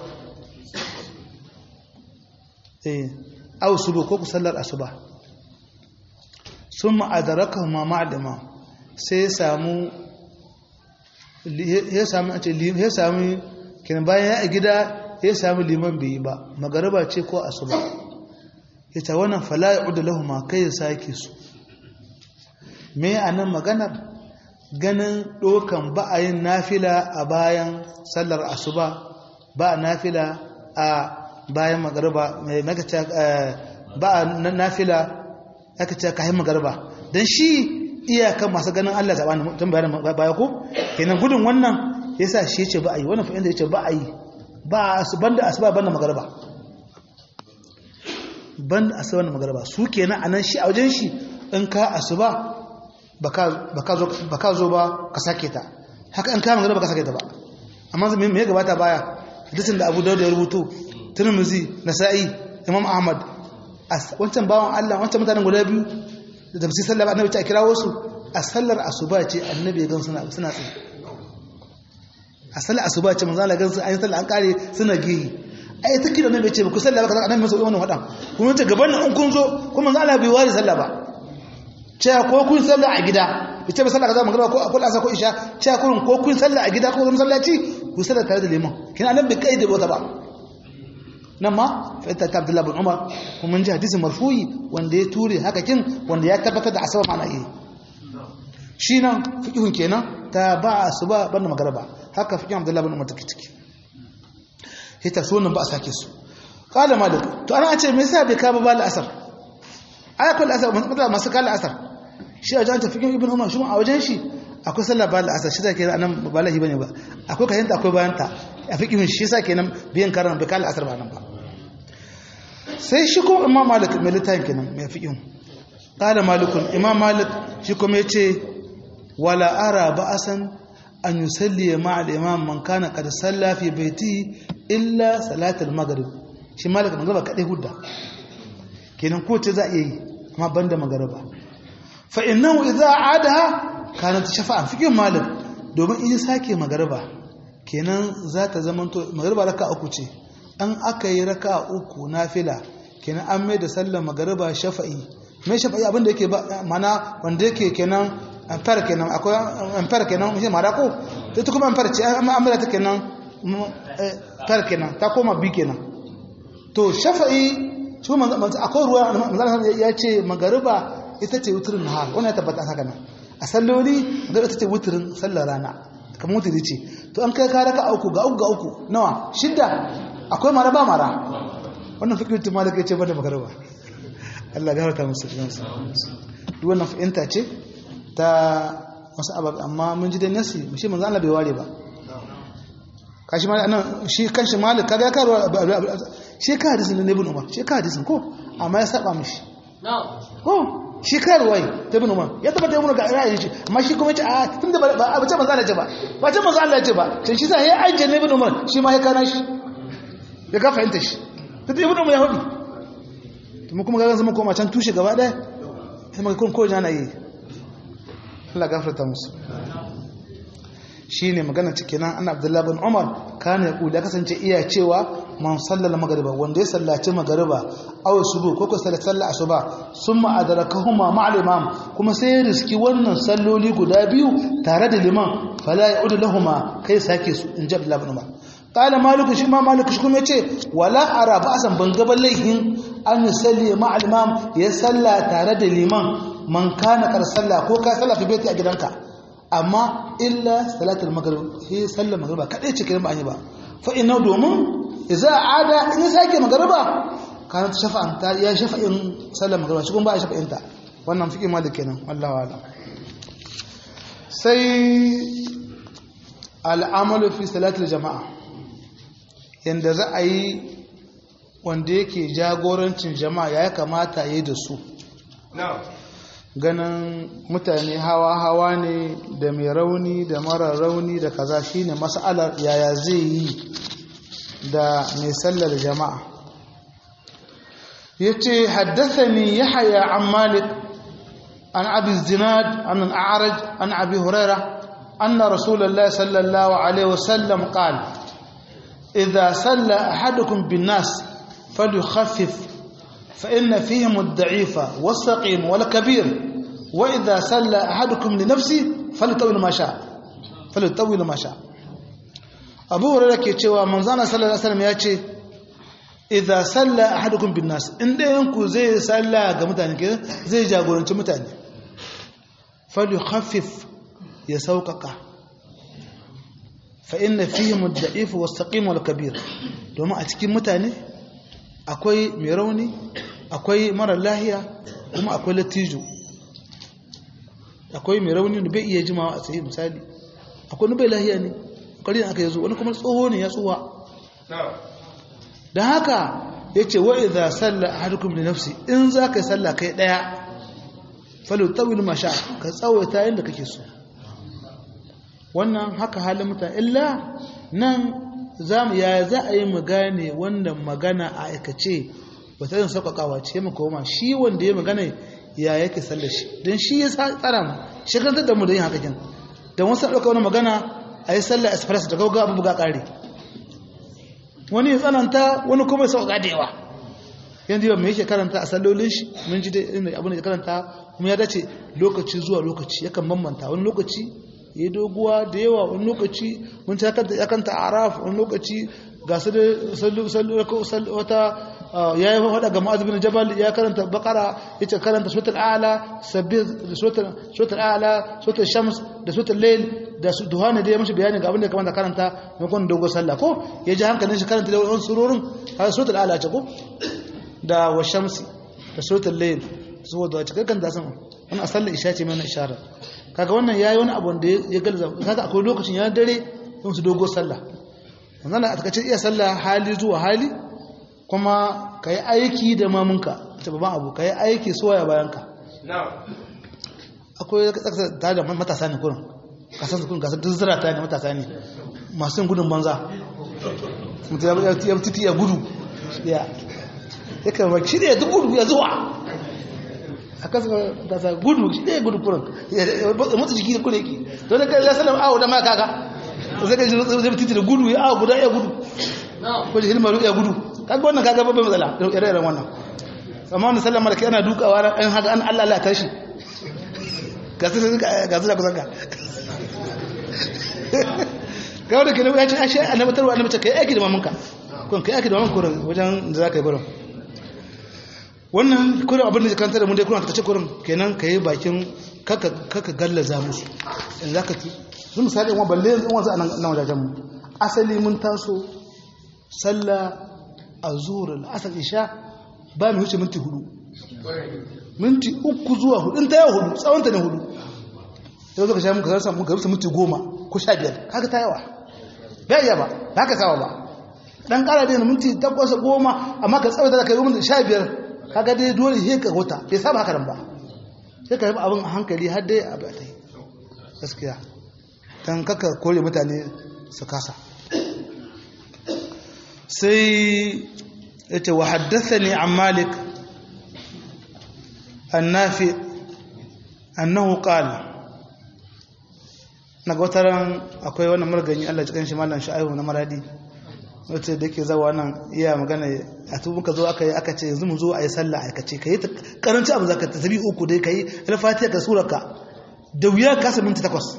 eh aw subu ko ku sallar asuba summa adraka ma ma'lima sai ya samu ya samu a ce ya samu kin bayan ya gida ya samu liman bai ba magariba ce ko asuba ita wannan fala ya'udu lahum kai ya sake su me anan maganar ganin ɗokan ba a yin nafila a bayan sallar asuba ba a nafila a bayan magariba mai makaca ba a nafila aka ce kayan magariba don shi iyakan masu ganin Allah zaɓa ne tun bayan baya ko kenan gudun wannan ya sa shi ce ba a yi wannan fa'in da ya ce ba a yi ba a banda asuba banda magariba banda asuba banda magariba su kenan a nan shi a wajen shi in ka asuba ba ka zo ba ka sake ta haka in kama gaba ba ka sake ta ba amma me ya gabata baya hadisin da abu dauda ya rubutu tirmizi nasa'i imam ahmad wancan bawan allah wancan mutanen guda biyu da tafsir sallah ba annabi ta kira wasu a sallar asuba ce annabi ya gan suna suna tsaye a sallar asuba ce manzo Allah gan su an sallar an kare suna gehi ai ta kira ne bai ce ba ku sallah ba kaza annabi masa wannan wadan kuma ta gaban nan kun zo kuma manzo Allah bai wari sallah ba cewa ko kun sallah a gida ita ba sallah kaza magana ko akul asa ko isha cewa kun ko kun sallah a gida ko zama sallaci ku sallah tare da liman kina annabi bai kaide wata ba nan ma fa ita ta Abdullah bin Umar kuma mun ji hadisi marfu'i wanda ya ture haka kin wanda ya tabbatar da asaba ma'ana eh shi nan fiqhun kenan ta ba asuba banda magaraba haka fiqhun Abdullah bin Umar take ciki hita sunan ba a sake su qala malik to ana ce me yasa bai ka ba bal asar ayatul asar masu kala asar shi a janta fiqhun ibn Umar shi a wajen shi akwai sallah bal asar shi zake nan ba lahi bane ba akwai kayanta akwai bayanta a fiqhun shi yasa kenan biyan karan bai kala asar ba nan ba sai shi ko imam malik mai littafin kenan mai fiqhun qala malikun imam malik shi kuma yace wala ara ba'asan an yusalli ma'a al-imam man kana qad salla fi baiti illa salat al-maghrib shi malik magriba kadai hudda kenan ko ce za a yi amma banda magriba fa innahu idza adaha kanat shafa'an fiqhun malik domin in sake magriba kenan za ta zamanto magriba raka uku ce an aka yi raka uku nafila kenan an mai da sallar magariba shafa'i mai shafa'i abinda yake mana wanda yake kenan amfar kenan akwai amfar kenan shi mara ko ta ta kuma amfar ce amma amfar ta kenan far kenan ta koma bi kenan to shafa'i shi akwai ruwa manzana ya ce magariba ita ce wuturin nahar wannan ya tabbata haka nan a salloli magariba ita ce wuturin sallar rana kamar wuturi ce to an kai ka raka uku ga uku ga uku nawa shidda akwai mara ba mara wannan fikirin tun malaka ya ce bada magarba Allah ga harta musu jinsu duk wannan fahimta ce ta wasu abab amma mun ji dai nasi shi manzo Allah bai ware ba kashi ma nan shi kanshi malik kaga ya karo shi ka hadisin ne ibn umar shi ka hadisin ko amma ya saba mishi ko shi karuwai ta ibn umar ya tabbata ibn ga ra'ayin shi amma shi kuma ya ce a tunda ba a ce manzo Allah ce ba ba ce manzo Allah ce ba sai shi sai ya aje ne ibn umar shi ma ya kana shi ya ka fahimta shi ta ta ibn umar ya hudu kuma kuma ga zama koma can tushe gaba daya sai maka kun koji ana yi Allah gafarta musu shine magana cikin nan annabi Abdullah bin Umar kana ya kula kasance iya cewa man sallala magriba wanda ya sallaci magriba aw subu ko ko sallaci sallar asuba summa adrakahuma ma'al imam kuma sai ya riski wannan salloli guda biyu tare da liman fala ya'udu lahumma kai sake su in Abdullah bin Umar qala malik shi ma malik shi kuma yace wala ara ba'san ban ga laihin an yusalli ma'al imam ya salla tare da liman man kana kar salla ko ka salla fi baiti a gidanka amma illa salatul maghrib sai sallar magriba kadai ce kiran ba an yi ba fa inna domin idza ada in sake magriba kana ta shafa'an ta ya shafa'in sallar magriba shi kuma ba ya shafa'in ta wannan fiqi malik kenan wallahi wala sai al'amalu fi salatul jama'a yanda za a yi wanda yake jagorancin jama'a ya kamata yi da su ganin mutane hawa-hawa ne da mai rauni da mara rauni da kaza shine mas'alar yaya zai yi da mai sallar jama'a yace haddathani yahya an malik an abi zinad an al-a'raj an abi huraira anna rasulullahi sallallahu alaihi wasallam qala idha salla ahadukum bin-nas falyukhaffif فإن فيهم الضعيف والسقيم والكبير وإذا سلى أحدكم لنفسه فليطول ما شاء فليطول ما شاء أبو هريرة ke cewa manzana sallallahu alaihi wasallam ya ce idza salla ahadukum bin nas inda yanku zai salla ga mutane ke zai jagoranci mutane falyukhaffif ya sauƙaƙa fa inna fihim ad-da'if was-saqim wal-kabir domin a cikin mutane akwai mai rauni akwai mara lahiya kuma akwai latijo akwai mai rauni da bai iya jimawa a tsaye misali akwai bai lahiya ne ƙarin aka yazo wani kuma tsoho ne ya tsuwa da haka ya ce wa idha salla ahadukum li nafsi in za ka yi salla kai ɗaya falu tawil masha ka tsawaita yadda kake so wannan haka halin mutane illa nan zamu ya za a yi mu gane wannan magana a aikace wata yin sauƙaƙawa ce mu koma shi wanda ya magana ya yake sallar shi don shi ya tsara mu shekantar da mu da yin haka kin don wasu ɗauka wani magana a yi sallar express da gauga abu buga ƙari wani ya tsananta wani kuma ya sauka da yawa yanzu yau mai yake karanta a sallolin shi mun ji dai abin da ya karanta kuma ya dace lokaci zuwa lokaci yakan bambanta wani lokaci ya yi doguwa da yawa wani lokaci mun ci ya kanta araf wani lokaci ga su da wata ya yi faɗa ga ma'azu bin jabal ya karanta bakara ya ce karanta suratul ala sabbin suratul ala suratul shams da suratul layl da su duhana da ya mashi bayani ga abin da ya kamata karanta maimakon dogo sallah ko ya ji hankalin shi karanta da wani surorin har suratul ala ce ko da wa shamsi da suratul layl saboda a cikin kan da sama wannan sallar isha ce mai ishara kaga wannan yayi wani abu da ya galza kaga akwai lokacin ya dare don su dogo sallah wannan a takaice iya sallah hali zuwa hali kuma ka yi aiki da mamunka ta babban abu ka yi aiki soya bayanka akwai tsakasa ta da matasa ne kurin kasan kurin kasar duk zira ta ne matasa ne masu gudun banza mutum ya titi ya gudu ya ya kama shi ne ya duk gudu ya zuwa a kasa matasa gudu shi ne ya gudu kurin ya mutu jiki da kurin ki don da kai ya sanar awo da ma kaka zai kai zai titi da gudu ya awo guda ya gudu ko hilmar ya gudu kaga wannan kaga babban matsala ire-iren wannan amma wannan sallama da kai ana dukawa ran an haka an Allah Allah tashi ga su ga su da kusan ka ga wanda ke ya ce ashe annabi tarwa annabi ce kai aiki da mamanka kun kai aiki da mamanka kurin wajen da zaka yi barin wannan kurin abin da kanta da mun dai kurin ta ce kurin kenan kai bakin kaka kaka gallaza musu in zaka ci sun misali wa balle yanzu wanzu anan nan wajajen mu asali mun taso sallah a zuhur al'asar isha ba mu wuce minti hudu minti uku zuwa hudu ta yawa hudu tsawonta ne hudu yau zaka sha muka rasa muka rusa minti goma ko sha biyar haka ta yawa ba iya ba ba haka sawa ba dan kara da minti takwas goma amma ka tsawata da kai minti sha biyar kaga dai dole sai ka huta bai saba haka nan ba sai ka yi abin a hankali har dai a bai gaskiya dan kaka kore mutane su kasa sai yace wa haddathani an malik annafi annahu qala naga wataran akwai wannan margani Allah cikin shi mallan sha'ihu na maradi wace da yake zawa nan iya magana a tubun ka zo aka yi aka ce yanzu mu zo a yi sallah aikace ka yi karanci abu zaka tasabi uku dai ka yi alfatiha ka suraka da wuya ka sa minti takwas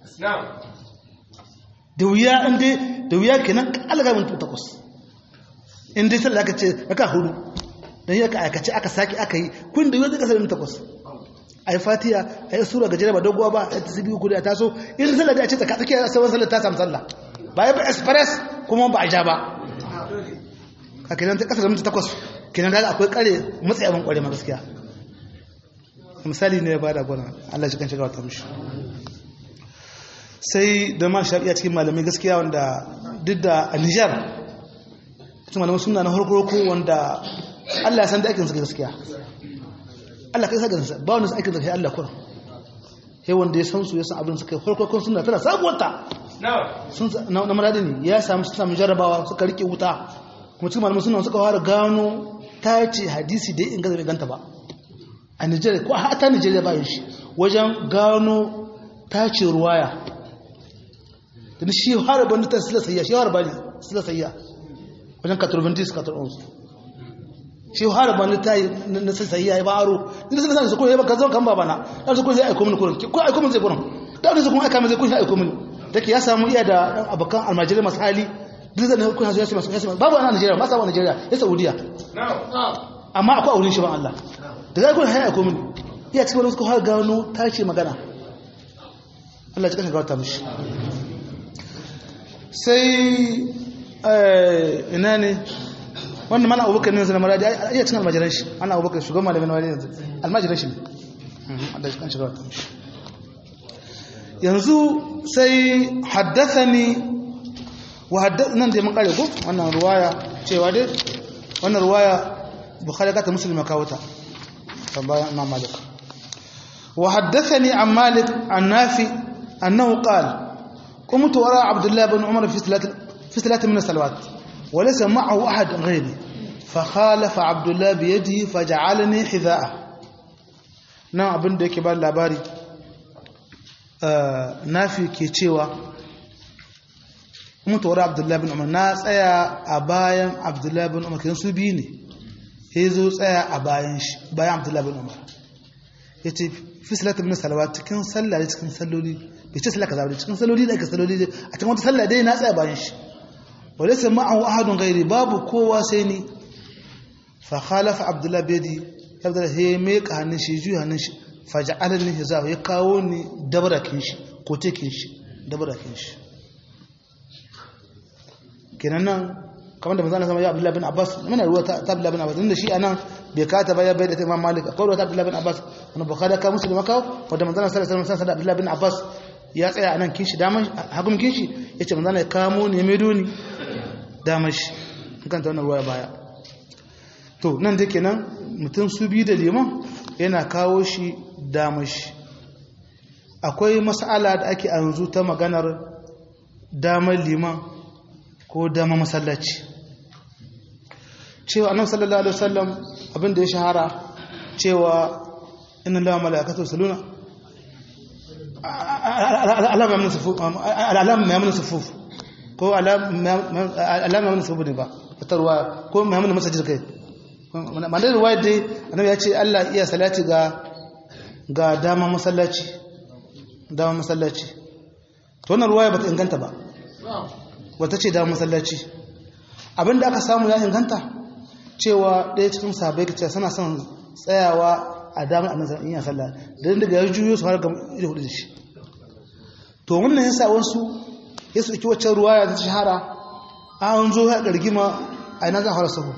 da wuya in dai da wuya kenan alaga minti takwas in dai sallah aka ce aka hudu dan yi aka aikace aka saki aka yi kun da wuya zai kasa minti takwas a yi fatiha a yi sura gajera ba doguwa ba a tasabi uku da ta so in sallah da a ce tsaka tsakiya sauran sallah ta samu sallah ba ya ba express kuma ba a ja ba a kenan ta kasa da minti takwas kenan daga akwai kare matsayi abin kware ma gaskiya misali ne ba da gwana Allah cikin shigar ta mushi sai da ma shafiya cikin malamai gaskiya wanda duk da a Nijar cikin malamai suna na harkoroko wanda Allah ya san da aikin su gaskiya Allah kai sa gansa ba wani aikin da Allah kuran sai wanda ya san su ya san abin suka yi harkorokon suna tana sabuwarta na maradi ne ya samu su samu jarabawa suka rike wuta kuma cikin malamu suna suka fara gano ta ce hadisi da in gaza bai ganta ba a nigeria ko a ta nigeria bayan shi wajen gano ta ce ruwaya da shi har ban ta sila sayya shi har bani sila sayya wajen katurbantis katurbansu shi har ban ta yi na sayya ya ba aro ni sai sai su kuma ya ba ka zo kan babana da su kuma zai aiko mini kurin ko aiko mini zai kurin da su kuma aika mini zai kun aiko mini take ya samu iya da abokan almajirai masu hali duk da ne kuna zuwa su masu masu babu a Najeriya masu a Najeriya ya Saudiya amma akwai aurin shi ban Allah da zai kuna haya komin iya cikin wani suka har gano ta ce magana Allah cikin gawata mishi sai ina ne wannan mana abubakar ne zana maradi iya cikin almajiran shi ana abubakar shugaban malamin wani yanzu almajiran shi ne Allah cikin shiga wata mishi yanzu sai haddathani wa haddathnan da mun kare ko wannan ruwaya cewa dai wannan ruwaya bukhari ka ta muslim ka wuta bayan imam malik wa haddathani an malik an nafi annahu qala قمت وراء عبد الله بن عمر في ثلاث في ثلاث من الصلوات وليس معه احد غيري فخالف عبد الله بيده فجعلني حذاءه nan abin da yake ba labari nafi ke cewa mutuwar abdullahi bin umar na tsaya a bayan abdullahi bin umar kan su biyu ne ya zo tsaya a bayan shi bayan abdullahi bin umar ya ce fi salatu bin salawa cikin sallah cikin salloli bai ce sallah kaza ba cikin salloli da aka salloli a cikin wata sallah dai na tsaya bayan shi wale sai ma'ahu ahadun gairi babu kowa sai ni fa khalafa abdullahi bedi abdullahi ya meka hannun shi juya hannun shi fa ja'alani hizahu ya kawo ni dabarakin shi ko tekin shi dabarakin shi kenan nan kamar da manzana sama ya abdullahi bin abbas muna ruwa ta abdullahi bin abbas inda shi anan bai kata ba ya bai da ta imam malik akwai ruwa ta abdullahi bin abbas wani bukhari ka musu da makawo wadda manzana sallallahu alaihi wasallam da abdullahi bin abbas ya tsaya anan kinshi daman hagun kinshi yace manzana ya kamo ne mai doni daman shi kan ta wannan ruwa baya to nan da kenan mutum su bi da liman yana kawo shi daman shi akwai mas'ala da ake yanzu ta maganar damar liman ko dama masallaci cewa annabi sallallahu alaihi wasallam abin da ya shahara cewa inna lillahi wa malaikatahu yusalluna alama min sufuf alama min sufuf ko alama min sufuf ne ba fitarwa ko min masajid kai mandar ruwaya dai annabi ya ce Allah iya salati ga ga dama masallaci dama masallaci to wannan ruwaya bata inganta ba wata ce da masallaci abinda aka samu ya inganta cewa ɗaya cikin sabai ka ce suna son tsayawa a damar annabi in ya sallah da daga ya juyo su har ga ido hudu da shi to wannan yasa wasu ya su wacce ruwa ya ta shahara an zo ya gargima a ina zan fara sahu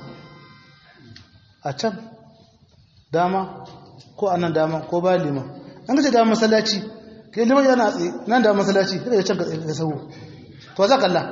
a can dama ko a nan dama ko ba liman an gace dama masallaci kai liman yana tsaye nan da masallaci kada ya can ka sahu to za kalla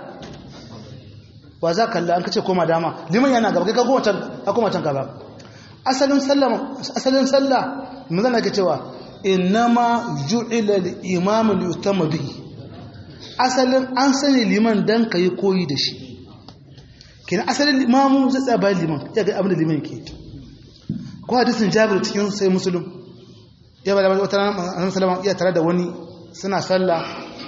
wa za kalla an kace koma dama liman yana gaba kai ka koma can ka koma can gaba asalin sallah asalin sallah mun zana ke cewa innama ju'ila al-imam li yutamma bihi asalin an sani liman dan kai koyi da shi kenan asalin imamu zai tsaya bayan liman ya ga abin da liman ke ko hadisin jabir cikin sai muslim ya ba da wata annabi sallallahu iya tare da wani suna sallah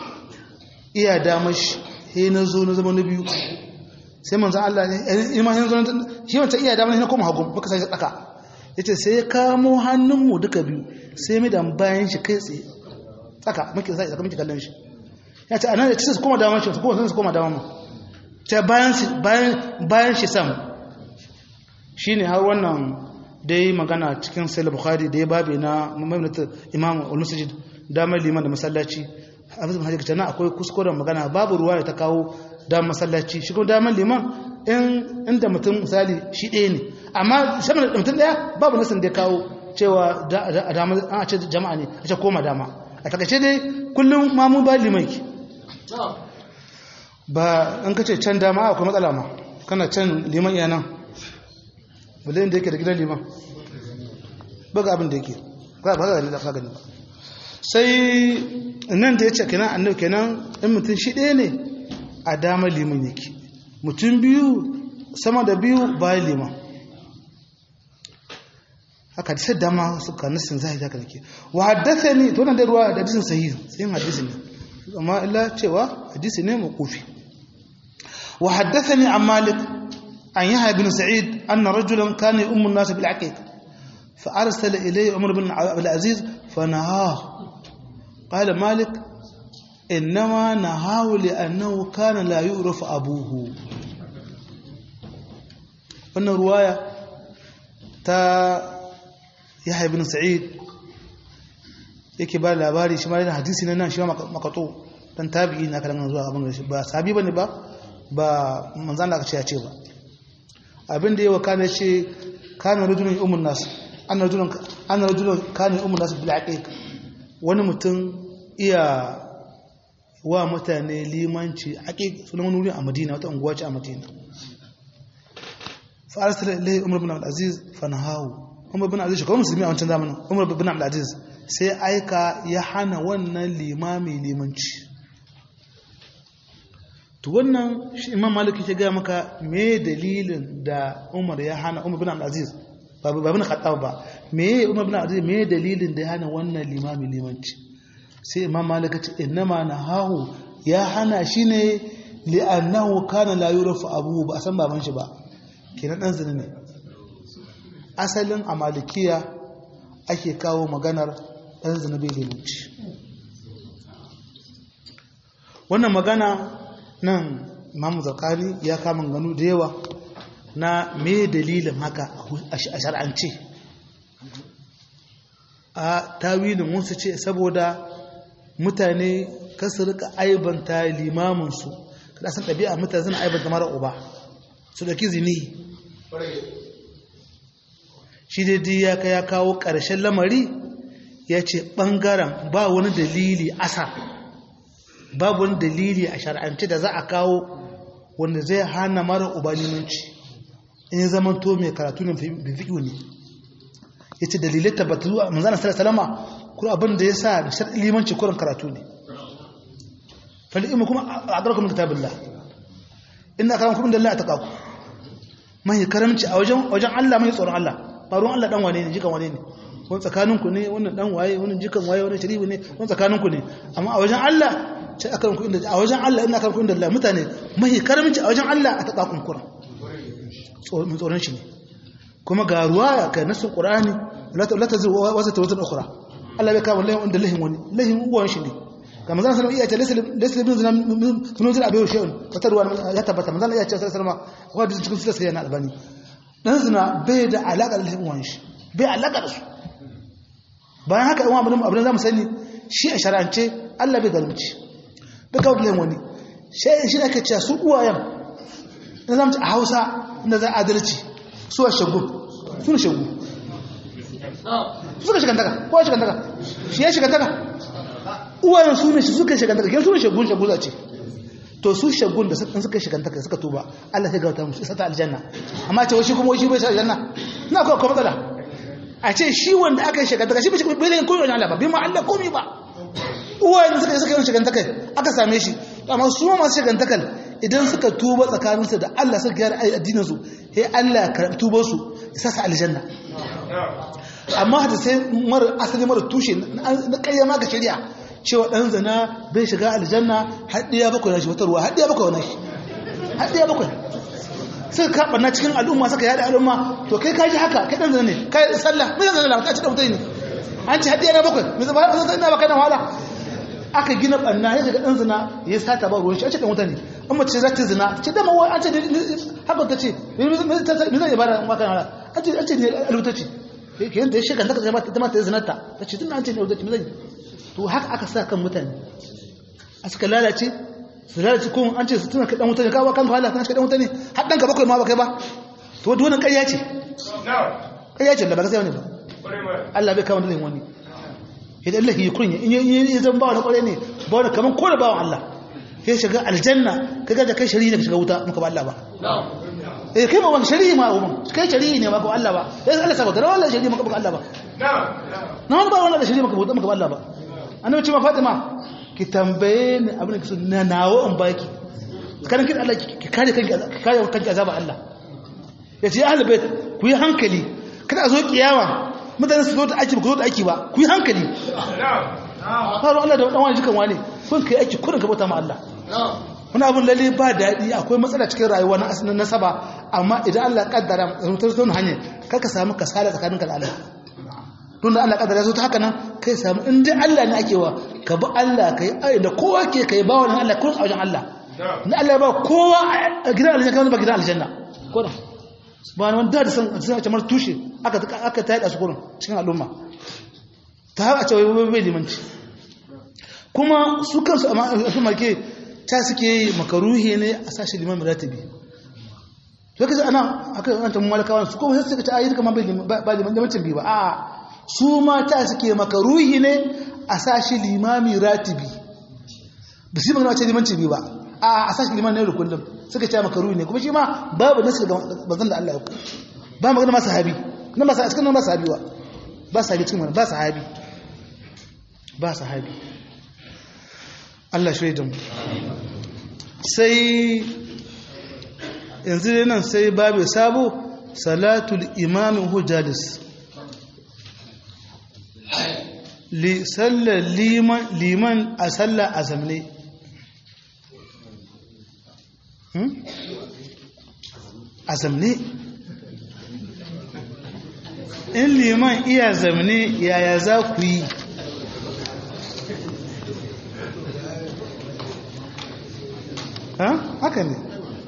iya damar shi he na zo na zama na biyu sai manzan Allah ne iman yanzu shi wancan iya damar na koma hagun baka sai tsaka ya ce sai ya kamo hannunmu duka biyu sai mai da bayan shi kai tsaye tsaka muke sai tsaka muke kallon shi ya ce anan da ci su koma damar shi su koma su koma damar mu ce bayan bayan shi sam shine har wannan dai magana cikin sai bukhari da ya babe na maimaita imam al-masjid damar liman da masallaci hafiz bin hajji na akwai kuskuren magana babu ruwa da ta kawo damar masallaci shi kuma damar liman inda mutum misali shi ɗaya ne amma shaman da mutum ɗaya babu nasin da ya kawo cewa an ce jama'a ne a ce koma dama a takaice dai kullum mamu ba liman ki ba an kace can dama akwai matsala ma kana can liman iya nan bale da yake da gidan liman ba ga abin da yake ba ga gani da ka gani ba sai nan da ya ce kenan annabi kenan in mutum shi ɗaya ne a dama liman yake mutum biyu sama da biyu bayan liman haka da sai dama suka nasin zai haka nake wa haddasa ne to nan da ruwa da hadisin sahihi sai hadisi ne amma illa cewa hadisi ne makufi wa haddathani an malik an yahya bin sa'id anna rajulan kana ummu an-nas bil aqiq fa arsala ilayhi umar bin abdul aziz fa nahaa qala malik innama nahahu li annahu kana la yu'raf abuhu wannan ruwaya ta yahya bin sa'id yake ba labari shi ma yana hadisi na nan shi ma makato dan tabi'i na kalan zuwa abin da shi ba sabi bane ba ba manzan da aka ce ya ce ba abin da yawa kana ce kana rajulun ummun nas anna rajulun anna rajulun kana ummun nas bil aqiq wani mutum iya wa mutane limanci aqiq sunan wani wuri a Madina wata unguwa ce a Madina fa arsala ilayhi umar ibn abdul aziz fa nahahu umar ibn aziz shi kuma musulmi a wancan zamanin umar ibn abdul aziz sai aika ya hana wannan limami limanci to wannan shi imam malik ke gaya maka me dalilin da umar ya hana umar bin abdulaziz ba bin khattab ba me umar bin abdulaziz me dalilin da ya hana wannan limami limanci sai imam malik ce innama nahahu ya hana shi ne li'annahu kana la yurafu abuhu ba a san baban shi ba kenan dan zina ne asalin a malikiya ake kawo maganar dan zina bai limanci wannan magana nan imamu zakani ya kama ganu da yawa na me dalilin haka a shar'ance a tawilin wasu ce saboda mutane kasu rika aibanta limaminsu kada san ɗabi'a mutane suna aibanta mara uba su ɗauki zini shi daidai ya ya kawo ƙarshen lamari ya ce ɓangaren ba wani dalili asa babu wani dalili a shar'ance da za a kawo wanda zai hana mara uba limanci in ya zama to mai karatu ne bifiƙi ne ya ce dalilai tabbatu a manzana salama kuma abin da ya sa limanci kurin karatu ne fali'imu kuma a ƙarƙar kitabin la ina karan kuma da Allah ta kaku mai karamci a wajen Allah mai tsoron Allah ba ruwan Allah dan wane ne jikan wane ne wani tsakaninku ne wannan dan waye wani jikan waye wani sharifi ne wani tsakaninku ne amma a wajen Allah ce aka ranku inda a wajen Allah ina karanku inda Allah mutane mai karamci a wajen Allah a ta kakun kuran tsoron shi ne kuma ga ruwa ga nasin qur'ani la ta zuwa wasa tawatan ukhra Allah bai kawo lahin inda lahin wani lahin uwan shi ne ga manzon sallallahu alaihi wasallam iya ce laysa bin zina min zina abiyu shay'un wata ruwa ya tabbata manzon iya ce sallallahu alaihi wasallam wa da cikin sirri sai na albani dan zina bai da alaka da lahin uwan shi bai alaka da su bayan haka in abin abin zamu sani shi a shar'ance Allah bai zalunci bai kawo lahin wani sai shi ake cewa su uwayen in zamu ci a Hausa inda za adalci su a shagu su ne shagu suka shigantaka ko ya shigantaka shi ya shigantaka uwayen su ne suka shigantaka ke su ne shagun shagu za ce to su shagun da suka shigantaka suka tuba Allah ya gauta musu isa ta aljanna amma ce shi kuma shi bai sa aljanna na ko kuma matsala a ce shi wanda aka yi shigantaka shi bai shi bai yin koyo Allah ba bai ma Allah komai ba uwayen suka suka yi shigantaka aka same shi amma su ma masu shigantakal idan suka tuba tsakaninsu da Allah suka gyara addininsu sai Allah ya karɓi tubarsu ya sa su aljanna amma da sai mara asali mara tushe na kayyama ga shari'a cewa dan zina bai shiga aljanna haddiya bakwai na shi wata ruwa haddiya bakwai na shi haddiya bakwai sai ka barna cikin al'umma suka yada al'umma to kai kaji haka kai dan zina ne kai sallah mai zan zina ka ci da mutane an ci haddiya na bakwai mai zaba zan zina baka na wahala aka gina banna ya daga dan zina ya sata ba ruwan shi a ce dan wuta ne an mace za ta zina ce da mawa an ce haka ta ce me zai ibada maka na an ce an ce ne alwuta ce ke yanda ya shiga daga ta mata ya zinata ta ce tun an ce ne alwuta ce me zai to haka aka sa kan mutane a suka lalace su lalace ko an ce su tuna ka dan wuta ne kawo kan wahala kan ka dan wuta ne har dan ka bakwai ma ba kai ba to dole ƙarya ce ƙarya ce da ba gaskiya ne ba Allah bai kawo dalilin wani idan Allah ya kunya in yi zan ba wani kwarai ne ba wani kamar kone bawan Allah ya shiga aljanna ka gaja kai shari'i ne ka shiga wuta muka ba Allah ba eh kai ma wani shari'i ma umman kai shari'i ne ma ko Allah ba ya Allah sabaka da wallahi shari'i maka ba Allah ba na wani ba wani da shari'i maka ba muka ba Allah ba annabi ce ma Fatima ki tambaye ni abin da kiso na nawo in baki kanin kin Allah ki kare kanki ki kare kanki azaba Allah yace ya ahlul bait ku yi hankali kada a zo kiyama mutane su zo da aiki ba ku zo da aiki ba ku yi hankali faru Allah da wani jikan wani kun kai aiki kurin ka bauta ma Allah wani abin lalle ba daɗi akwai matsala cikin rayuwa na asirin nasaba amma idan Allah kaddara mutar zo hanyar kar ka samu kasala tsakanin ka da Allah tun da Allah kaddara ya zo ta haka nan kai samu in dai Allah ne ake wa ka bi Allah ka yi da kowa ke ka yi ba wani Allah kurin a wajen Allah na Allah ba kowa a gidan aljanna kamar ba gidan aljanna kurin ba wani da da san sun kamar tushe aka aka tayar da su kurin cikin al'umma ta har a cewa wai bai limanci kuma su kansu a su marke ta suke yi makaruhi ne a sashi liman ratibi to kace ana aka an tamu malakawa su kuma sai suka ta ayi kamar ba liman limancin bi ba a su ma ta suke makaruhi ne a sashi limami ratibi ba su magana ce limanci bi ba a a sashi liman ne da kullum suka ce makaruhi ne kuma shi ma babu nasu ga bazan da Allah ya ku ba magana ma sahabi nan ba cikin nan ba sahabi ba ba sahabi cikin wannan ba sahabi ba sahabi Allah shi da mu sai yanzu nan sai babu sabo salatul imam hujjalis li sallar liman liman a sallar azamne a zamne in liman iya zamne yaya za ku yi haka ne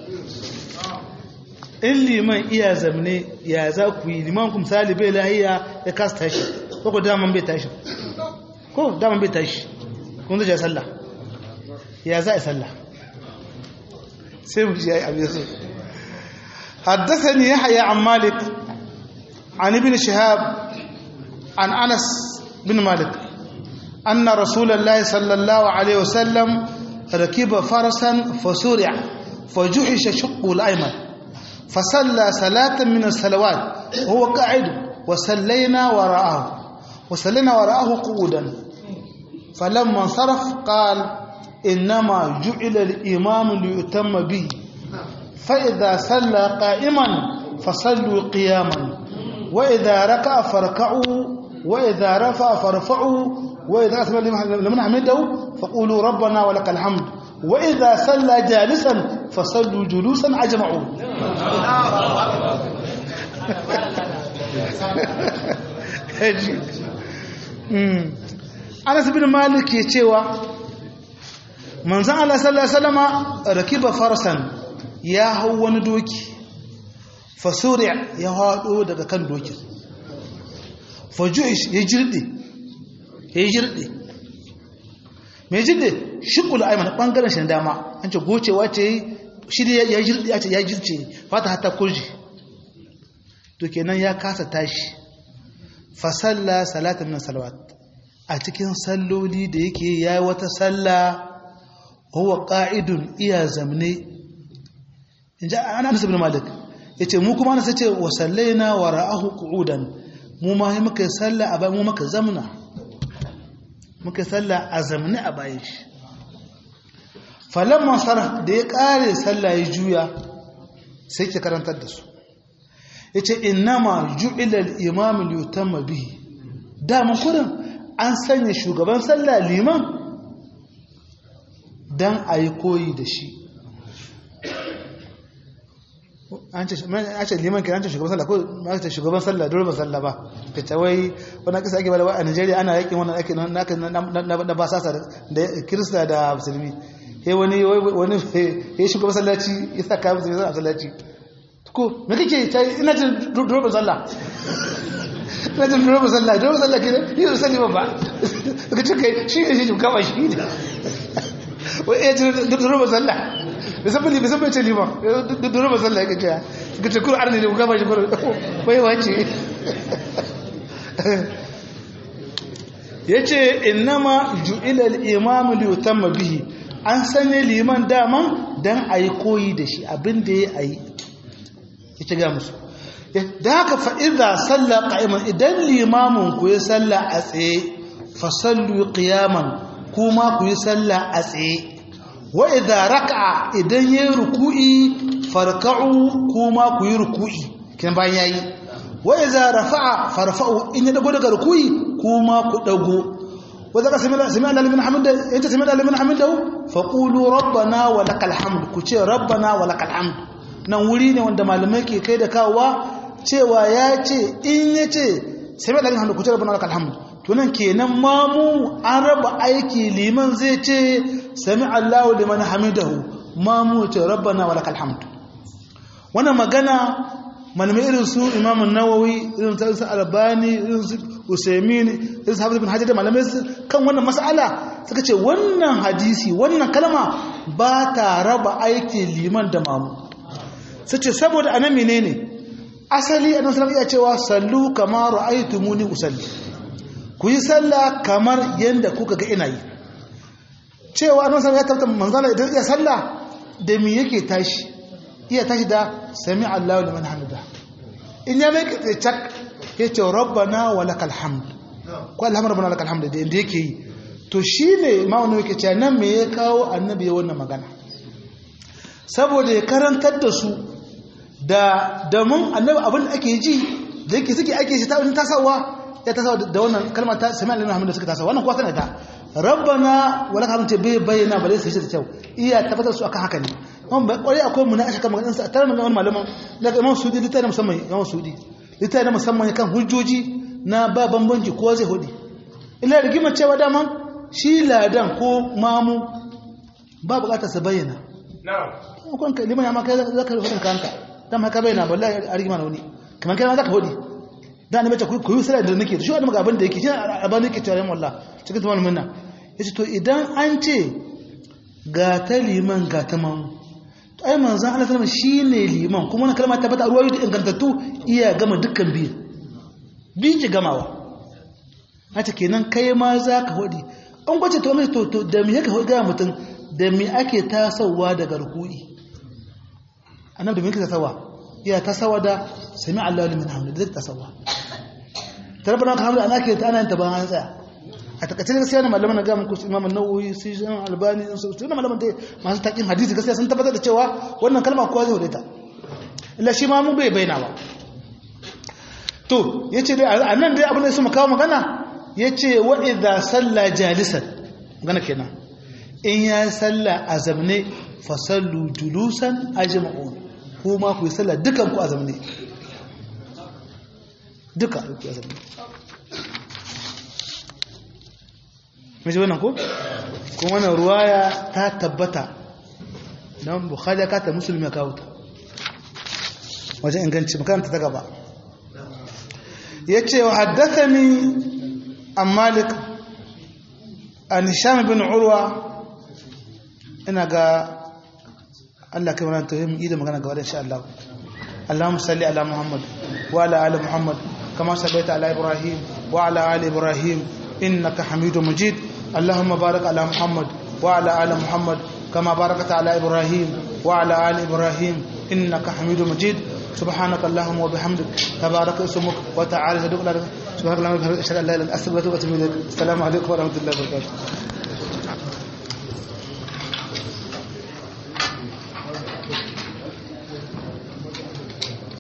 in liman iya zamne ya za ku yi liman ku misali bai lahiya ya kasa tashi ko ku daman bai tashi ko daman bai tashi kun zai sallah ya za a sallah sai mu ji ya yi abin su حدثني يحيى عن مالك عن ابن شهاب عن أنس بن مالك أن رسول الله صلى الله عليه وسلم ركب فرسا فسرع فجحش شقه الأيمن فصلى صلاة من الصلوات وهو قاعد وصلينا وراءه وصلينا وراءه قعودا فلما انصرف قال إنما جعل الإمام ليتم به فإذا صلى قائما فصلوا قياما وإذا ركع فركعوا وإذا رفع فارفعوا وإذا أثنى لمن حمده فقولوا ربنا ولك الحمد وإذا صلى جالسا فصلوا جلوسا أجمعوا Anas bin Malik ke cewa manzon Allah sallallahu alaihi wasallama rakiba farsan ya hau wani doki fasuri ya hado daga kan dokin fajuish ya jirde ya jirde mai jirde shukul aiman bangaren shi dama an ce gocewa ce shi ya jirde ya ce ya jirce fata hata kurji to kenan ya kasa tashi fasalla salatan min salawat a cikin salloli da yake yayi wata salla huwa qa'idun iya zamne inja ana Anas ibn Malik yace mu kuma Anas yace wa sallaina wa ra'ahu qu'udan mu ma muka salla a bayan mu muka zamna muka salla a zamne a bayan shi falamma sarah da ya kare salla ya juya sai ke karantar da su yace innama ju'ila al-imam li yutamma bihi da mun kurin an sanya shugaban sallah liman dan ayi koyi da shi an ce liman kiran ce shugaban sallah ko ma ce shugaban sallah dole ba sallah ba kace wai wannan kisa ake bada a Nigeria ana yakin wannan ake na ba sasa da kirista da musulmi he wani wani he shugaban sallaci ya saka musulmi sallah sallaci ko me kake ta ina jin dole sallah ina jin dole sallah dole sallah ke ni da sallah ba kace kai shi ne shi kawai shi ne wai eh dole sallah musamman musamman ce liman dole ba sallah yake cewa suka ce kuro arni ne ku gaba shi kuro wai wace ya ce innama ju'ila al-imam li yutamma bihi an sanya liman daman dan ayi koyi da shi abin da ya ayi ya ce ga musu da haka fa idza salla qa'iman idan limamin ku ya salla a tsaye fa sallu qiyaman kuma ku yi salla a tsaye wa idza raka'a idan yayi ruku'i farka'u kuma ku yi ruku'i kin bayan yayi wa idza rafa'a farfa'u in ya dago daga ruku'i kuma ku dago wa zaka sami'a sami'a liman hamida anta sami'a liman hamida fa qulu rabbana wa lakal hamd ku ce rabbana wa lakal hamd nan wuri ne wanda malamai ke kai da kawowa cewa ya ce in ya ce sami'a liman hamida ku ce rabbana wa lakal hamd tunan kenan mamu an raba aiki liman zai ce sami Allahu liman hamidahu mamu ce rabbana wa lakal hamd wannan magana malamai irin su Imam Nawawi irin su Albani irin su Usaimin irin su Hafiz bin Hajar da malamai kan wannan mas'ala suka ce wannan hadisi wannan kalma ba ta raba aiki liman da mamu sace saboda anan menene asali annabi sallallahu alaihi wasallam ya cewa sallu kama ra'aytumuni usalli ku yi sallah kamar yadda kuka ga ina yi cewa annabi sallallahu ya tabbata manzala idan iya sallah da me yake tashi iya tashi da sami Allahu liman hamida in ya mai kace cak yace rabbana wa lakal hamd ko alhamdu rabbana lakal hamd da inda yake yi to shine ma wannan yake cewa nan me ya kawo annabi ya wannan magana saboda ya karantar da su da da mun annabi abin da ake ji da yake suke ake shi ta wani tasawa ya tasawa da wannan kalmar ta sami Allahu hamd da suka tasawa wannan kuwa sanata rabbana wala ka ce bai bayyana ba sai da kyau iya tabbatar su akan haka ne wani ba kwarai akwai mu na aka kama ganin sa tare da wani malaman daga imam sudi littafi musamman imam sudi littafi musamman kan hujjoji na ba bambanci ko zai hudu illa rigima cewa daman shi ladan ko mamu ba bukatar sa bayyana na'am kun kai liman ya ma kai zaka hudin kanka dan ma ka bayyana wallahi a rigima na wani kamar kai ma zaka hudi da ni mace ku yi sallah da nake shi wani ga abin da yake shi abin da yake cewa wallahi cikin tumal minna yace to idan an ce ga ta liman ga ta mamu to ai manzon Allah sallama shine liman kuma wannan kalma ta bata ruwayo da ingantattu iya gama dukkan biyu biyu ki gamawa hata kenan kai ma za ka hudi an gwace to mai to da me yake ga mutum da me ake tasawa daga rukui annabi da me yake tasawa iya tasawa da sami Allahu liman hamdu da tasawa tarbana ka hamdu ana ke ta ana ta ba an tsaya a takaice gaskiya na malaman na ga muku Imam An-Nawawi su Imam Albani su su malaman dai masu takin hadisi gaskiya sun tabbatar da cewa wannan kalma kowa zai hudeta illa shi ma mu bai bayyana ba to yace dai anan dai abin da su kawo magana yace wa idza salla jalisan magana kenan in ya salla azamne fa sallu julusan ajma'un kuma ku yi sallah dukan ku azamne duka ku azamne mace wannan ko kuma wannan ruwaya ta tabbata don bukhari ya kata musulmi ya kawo ta wajen inganci makaranta ta gaba ya ce wa haddasa ni an malik a nisham bin urwa ina ga allah kai mana ta yi da magana gaba da insha Allah اللهم صل على محمد وعلى ال محمد كما صليت على ابراهيم وعلى ال ابراهيم انك حميد مجيد اللهم بارك على محمد وعلى ال محمد كما باركت على ابراهيم وعلى ال ابراهيم انك حميد مجيد سبحانك اللهم وبحمدك تبارك اسمك وتعالى جدك سبحانك اللهم وبحمدك اشهد ان لا اله الا انت استغفرك واتوب اليك السلام عليكم ورحمه الله وبركاته